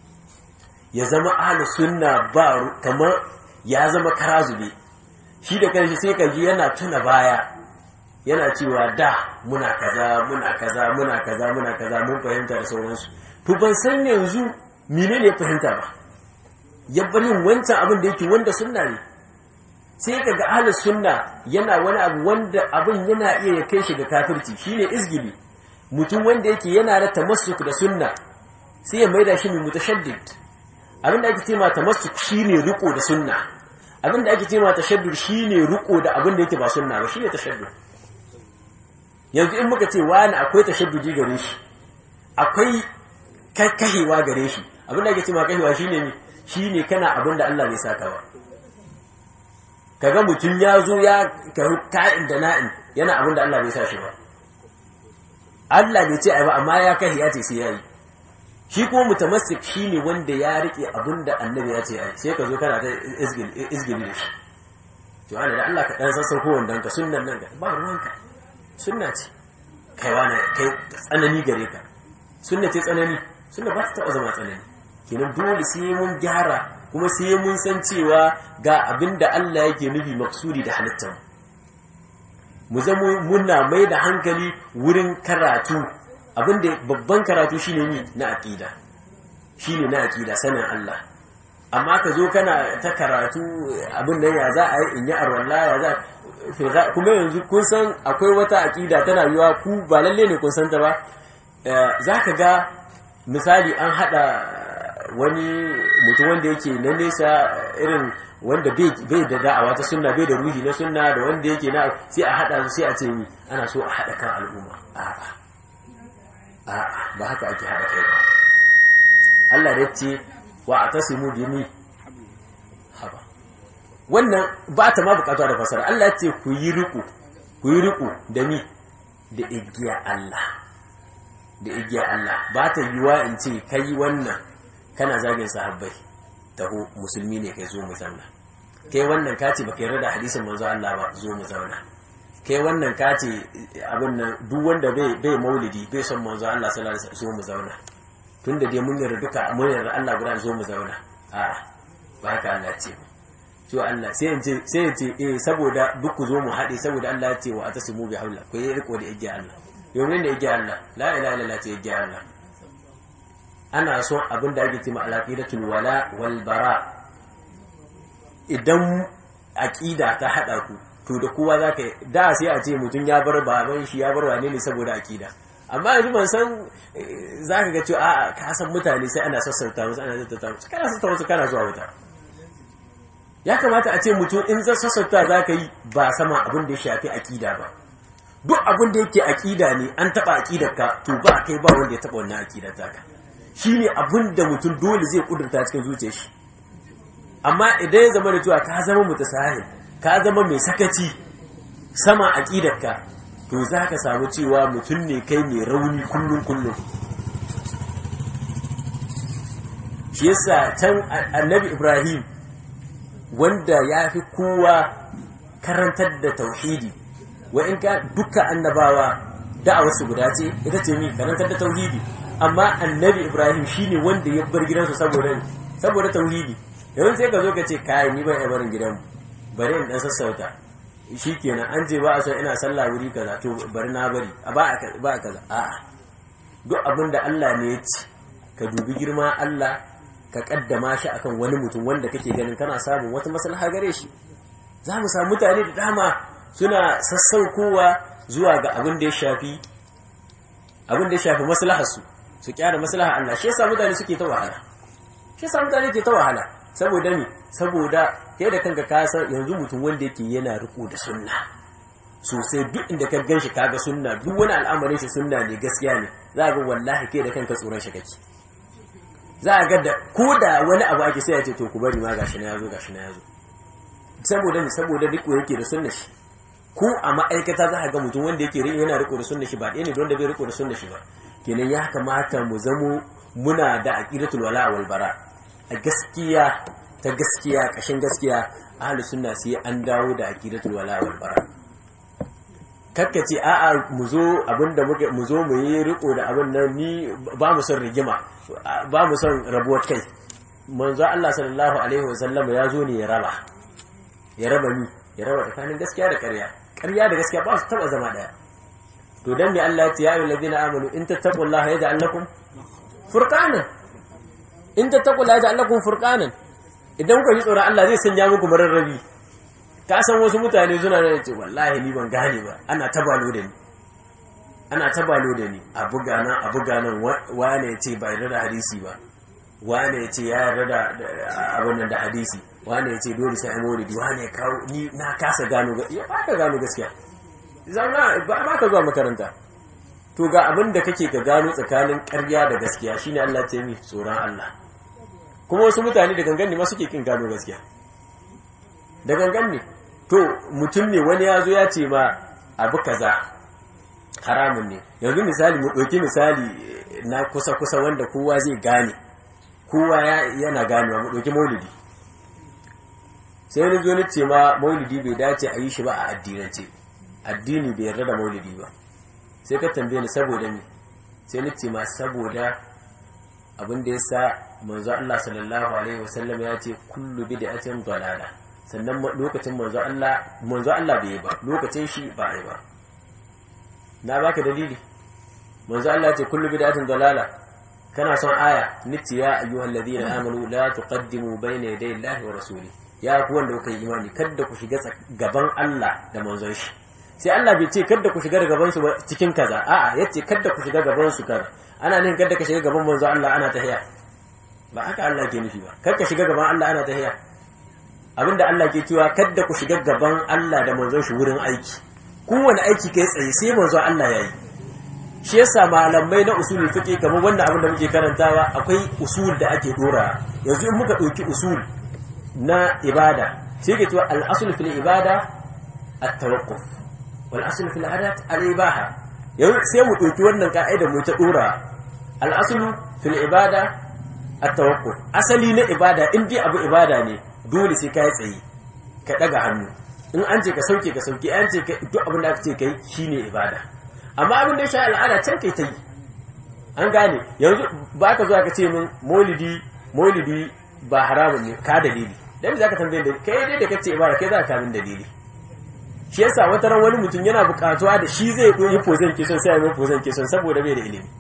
ya zama ahlus sunna ba kamar ya zama karazube shi da kanshi sai ka ji yana tuna baya yana cewa da muna kaza muna kaza muna kaza muna kaza mun fahimta da sauransu to ban san yanzu menene fahimta ba ya bar yin wancan abin da yake wanda sunna ne sai ka ga ahlus sunna yana wani abu wanda abin yana iya ya kai shi ga kafirci shine izgili mutum wanda yake yana da tamassuk da sunna sai ya maida shi mai mutashaddid abin da ake cewa tamassuk shine riko da sunna abin da ake cewa tashaddud shine riko da abin da yake ba sunna ba shine tashaddud yanzu in muka ce wani akwai tashaddudi gare shi akwai kahewa gare shi abin da ake cewa kahewa shine ne shi ne kana abin da Allah bai saka ba kaga mutum ya zo ya karu ka'in da na'in yana abin da Allah bai sa shi ba Allah bai ce ai ba amma ya kai ya ce sai yayi shi kuma mutamassik shine wanda ya rike abin da annabi ya ce ai sai ka zo kana ta izgil izgil da shi to ana da Allah ka dan sassauko wannan ka sunnan nan ba ruwanka sunna ce kai wani kai tsanani gare ka sunna ce tsanani sunna ba ta taba zama tsanani kenan dole sai mun gyara kuma sai mun san cewa ga abin da Allah yake nufi maksudi da halittar mu zama muna mai da hankali wurin karatu abinda babban karatu shine ni na aqida shine na aqida sanin Allah amma ka zo kana ta karatu abin nan ya za a yi in yi arwalla ya za kuma yanzu kun san akwai wata aqida tana yiwa ku ba lalle ne kun san ta ba za ka ga misali an hada wani mutum wanda yake na nesa irin wanda bai da da'awa ta sunna bai da ruhi na sunna da wanda yake na sai a hada su sai a ce ni ana so a hada kan al'umma a'a a'a ba haka ake hada kai ba Allah da ce wa atasimu bi ni haba wannan ba ta ma bukatuwa da fasara Allah ya ce ku yi riko ku yi riko da ni da igiya Allah da igiya Allah ba ta yiwa in ce kai wannan kana zagin sahabbai taho musulmi ne kai zo mu zauna kai wannan ka ce baka yarda da hadisin manzo Allah ba zo mu zauna kai wannan ka ce abin nan duk wanda bai bai maulidi bai son manzo Allah sallallahu alaihi wasallam zo mu zauna tunda dai mun yarda duka mun yarda Allah guda zo mu zauna a'a ba haka Allah ce to Allah sai in ce sai in ce eh saboda duk ku zo mu haɗe saboda Allah ya ce wa atasimu bi haula ku yi riko da igiya Allah yau ne da igiya Allah la ilaha illallah ce igiya Allah ana son abin da ake cima alaƙidatul wala wal bara idan aƙida ta haɗa ku to da kowa za ka da sai a ce mutum ya bar baban shi ya bar wane ne saboda akida amma yanzu ban san za ka ga cewa a'a ka san mutane sai ana sassauta musu ana sassauta musu kana sassauta musu kana zuwa wuta ya kamata a ce mutum in zan sassauta za ka yi ba sama abin da ya shafi akida ba duk abin da yake akida ne an taba akidar ka to ba kai ba wanda ya taba wannan akidar taka shine abin da mutum dole zai kudurta cikin zuciyar shi amma idan ya zama da cewa ka zama mutasahil ka zama mai sakaci sama akidar ka to za ka samu cewa mutum ne kai mai rauni kullum kullum shi yasa can annabi ibrahim wanda ya fi kowa karantar da tauhidi wa in ka dukkan annabawa da'awar su guda ce ita ce mi karantar da tauhidi amma annabi ibrahim shine wanda ya bar gidansu saboda saboda tauhidi yanzu sai ka zo ka ce kai ni ban iya barin gidanmu bari in dan sassauta shikenan an je ba a son ina sallah wuri kaza to bari na bari a ba ba kaza a'a duk abin da Allah ne ya ci ka dubi girma Allah ka kaddama shi akan wani mutum wanda kake ganin kana samun wata maslaha gare shi za mu samu mutane da dama suna sassaukowa zuwa ga abin da ya shafi abin da ya shafi maslaharsu su kyara maslaha Allah shi yasa mutane suke ta wahala shi yasa mutane ke ta wahala saboda me saboda kai da kanka ka san yanzu mutum wanda yake yana riko da sunna sosai duk inda ka ganshi kaga sunna duk wani al'amarin shi sunna ne gaskiya ne za ga wallahi kai da kanka tsoron shi kake za a ga da ko da wani abu ake sai ya ce to ku bari ma gashi na yazo gashi na yazo saboda ne saboda riko yake da sunna shi ko a ma'aikata za a ga mutum wanda yake yana riko da sunna shi ba ɗaya ne don da bai riko da sunna shi ba kenan ya kamata mu zamo muna da aqidatul wala wal bara a gaskiya ta gaskiya kashin gaskiya ahlus sunna sai an dawo da aqidatul wala wal bara kakka ce a'a mu zo abinda muke mu zo mu yi riko da abin nan ni ba mu son rigima ba mu son rabuwar kai manzo Allah sallallahu alaihi wasallam ya zo ne ya raba ya raba ni ya raba tsakanin gaskiya da ƙarya ƙarya da gaskiya ba su taba zama daya to dan me Allah ya ce ya ayyuhal ladina amanu in tattaqullaha yaj'al lakum furqanan in tattaqullaha yaj'al lakum furqanan idan ku ji tsoron Allah zai sanya muku mararrabi ka san wasu mutane suna da ce wallahi ni ban gane ba ana tabalo da ni ana tabalo da ni a buga nan a buga nan wane ya ce ba yarda da hadisi ba wane ya ce ya yarda da abin nan da hadisi wane ya ce dole sai ai maulidi wane ya kawo ni na kasa gano ya ba ka gano gaskiya zauna ba ba ka zuwa makaranta to ga abin da kake ka gano tsakanin ƙarya da gaskiya shine Allah ce mi tsoron Allah kuma wasu mutane da gangan ne ma suke kin gano gaskiya da gangan ne to mutum ne wani ya zo ya ce ma abu kaza haramun ne yanzu misali mu ɗauki misali na kusa-kusa wanda kowa zai gane kowa yana ganewa mu ɗauki maulidi sai wani zo ce ma maulidi bai dace a yi shi ba a addinance addini bai yarda da maulidi ba sai ka tambaye ni saboda ni sai ni ce ma saboda abin da ya sa manzo Allah sallallahu alaihi wasallam ya ce kullu bid'atin dalala sannan lokacin manzo Allah manzo Allah bai yi ba lokacin shi ba yi ba na baka dalili manzo Allah ce kullu bid'atin dalala kana son aya nitti ya ayyuhal ladina amanu la tuqaddimu bayna yaday Allahi wa rasuli ya ku wanda kuka yi imani kada ku shiga gaban Allah da manzon shi sai Allah bai ce kada ku shiga gaban su cikin kaza a'a yace kada ku shiga gaban su kaza ana nan kada ka shiga gaban manzo Allah ana tahiya ba haka Allah ke nufi ba kada ka shiga gaban Allah ana tahiya abinda Allah ke cewa kada ku shiga gaban Allah da manzon shi wurin aiki kowane aiki kai tsaye sai manzon Allah yayi shi yasa malamai na usul fiqh kamar wannan abin da muke karantawa akwai usul da ake dora yanzu in muka dauki usul na ibada sai ke cewa al-asl fil ibada at-tawaqquf wal asl fil adat al-ibaha yanzu sai mu dauki wannan ka'ida mu ta dora al-asl fil ibada at-tawaqquf asali na ibada in dai abu ibada ne dole sai ka yi tsaye ka daga hannu in an ce ka sauke ka sauke an ce duk abin da aka ce kai shine ibada amma abin da ya sha al'ada can kai ta yi an gane yanzu ba ka zuwa ka ce min maulidi maulidi ba haramun ne ka dalili dan za ka tambaye da kai dai da kace ibada kai za ka kamin dalili shi yasa wata ran wani mutum yana bukatuwa da shi zai yi pozan kison sai ya yi pozan kison saboda bai da ilimi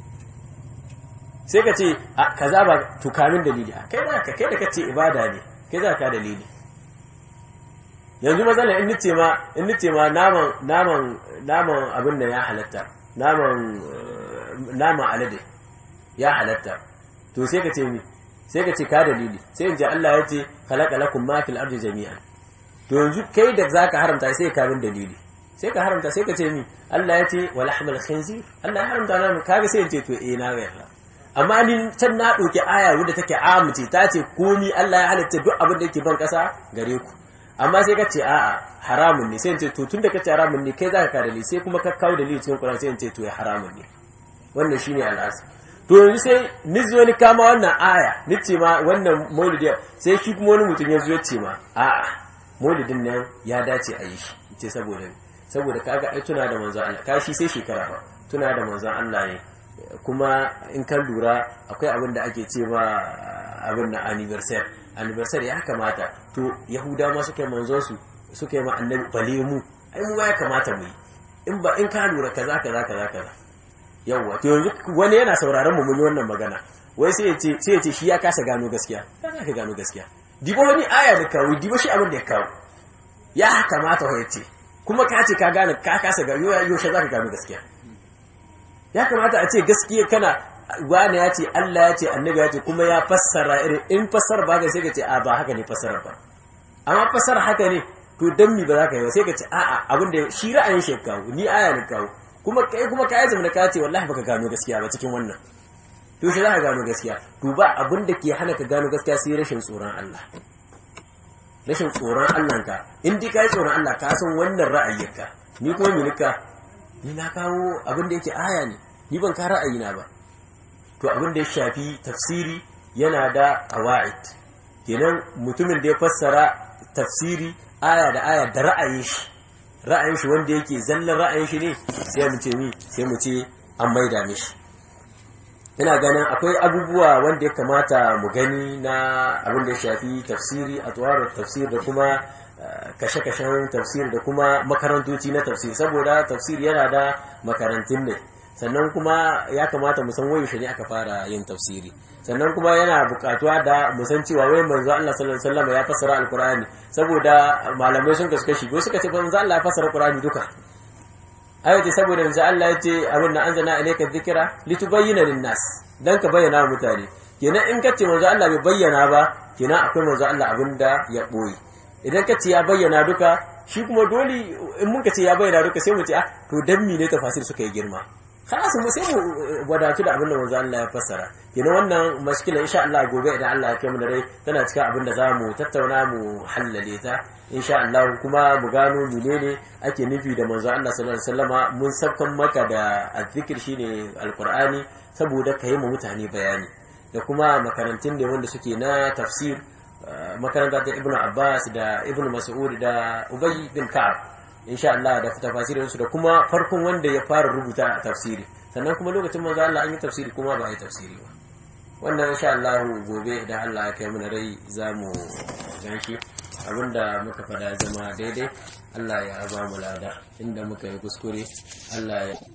sai ka ce a kaza ba to kamin dalili a kai za ka kai da kace ibada ne kai za ka dalili yanzu matsala in nace ma in nace ma naman naman naman abin da ya halatta naman naman alade ya halatta to sai ka ce mi sai ka ce ka dalili sai in ji Allah ya ce khalaqa lakum ma fil ardi jami'an to yanzu kai da zaka haramta sai ka bin dalili sai ka haramta sai ka ce mi Allah ya ce wa lahmal khinzir Allah ya haramta nan kaga sai in ce to eh na yarda amma ni can na ɗauki aya wadda take amince ta ce komi Allah ya halitta duk abin da yake ban ƙasa gare ku amma sai ka ce a'a haramun ne sai in ce to tun da ka ce haramun ne kai zaka ka dalili sai kuma ka kawo dalili cikin Qur'ani sai in ce to ya haramun ne wannan shine al'asa to yanzu sai ni zo ni kama wannan aya ni ce ma wannan maulidi sai shi kuma wani mutum ya zo ya ce ma a'a maulidin nan ya dace a yi shi ce saboda saboda kaga ai tuna da manzon Allah kashi sai shekara ba tuna da manzon Allah ne kuma in kan lura akwai abin da ake ce ma abin na anniversary anniversary ya kamata to yahuda ma suka yi manzon su suka yi ma annabi bale mu ai mu ya kamata mu yi in ba in ka lura kaza kaza kaza kaza yawwa to yanzu wani yana sauraron mu mun yi wannan magana wai sai ya ce sai ya ce shi ya kasa gano gaskiya ya ka gano gaskiya dibo wani aya da kawo dibo shi abin da ya kawo ya kamata ya ce kuma ka ce ka gane ka kasa gano yaushe za ka gano gaskiya ya kamata a ce gaskiya kana wani ya ce Allah ya ce annabi ya ce kuma ya fassara irin in fassara ba ka sai ka ce a ba haka ne fassara ba amma fassara haka ne to dan mi ba za ka yi ba sai ka ce a'a abin da shi ra'ayin shi kawo ni aya ne kawo kuma kai kuma kai zama ka ce wallahi baka gano gaskiya ba cikin wannan to shi za ka gano gaskiya to ba abin da ke hana ka gano gaskiya sai rashin tsoron Allah rashin tsoron Allah ka in dai kai tsoron Allah ka san wannan ra'ayinka ni kuma minika ni na kawo abin da yake aya ne ni ban ka ra'ayina ba to abin da ya shafi tafsiri yana da qawaid kenan mutumin da ya fassara tafsiri aya da aya da ra'ayin shi ra'ayin shi wanda yake zallan ra'ayin shi ne sai mu ce mi sai mu ce an maida mishi ina ganin akwai abubuwa wanda ya kamata mu gani na abin da ya shafi tafsiri a tuwarar tafsir da kuma kashe-kashen tafsir da kuma makarantoci na tafsir saboda tafsir yana da makarantun ne sannan kuma ya kamata mu san waye ne aka fara yin tafsiri sannan kuma yana bukatuwa da mu san cewa wai manzo Allah sallallahu alaihi wasallam ya fassara alqur'ani saboda malamai sun kasu kashi go suka ce manzo Allah ya fassara alqur'ani duka ayati saboda manzo Allah ya ce abin da anzana ilayka dhikra litubayyana lin-nas dan ka bayyana wa mutane kenan in kace manzo Allah bai bayyana ba kenan akwai manzo Allah abin da ya boye idan kace ya bayyana duka shi kuma dole in mun kace ya bayyana duka sai mu ce ah to dan ne tafasir suka yi girma خلاص mu sai mu wadatu da abin da manzo Allah ya fassara kenan wannan mashkila insha Allah gobe idan Allah ya kai mu da rai tana cikin abin da zamu tattauna mu hallale ta insha Allah kuma mu gano menene ake nufi da manzo Allah sallallahu alaihi wasallama mun sabkan maka da azzikir shine alqur'ani saboda kai mu mutane bayani da kuma makarantun da wanda suke na tafsir makaranta ta Ibn Abbas da Ibn Mas'ud da Ubay bin Ka'ab insha Allah da tafasirin su da kuma farkon wanda ya fara rubuta tafsiri sannan kuma lokacin manzo Allah an yi tafsiri kuma ba a yi tafsiri ba wannan insha Allah gobe idan Allah ya kai mana rai za mu ganshi abinda muka fada zama daidai Allah ya ba mu lada inda muka yi kuskure Allah ya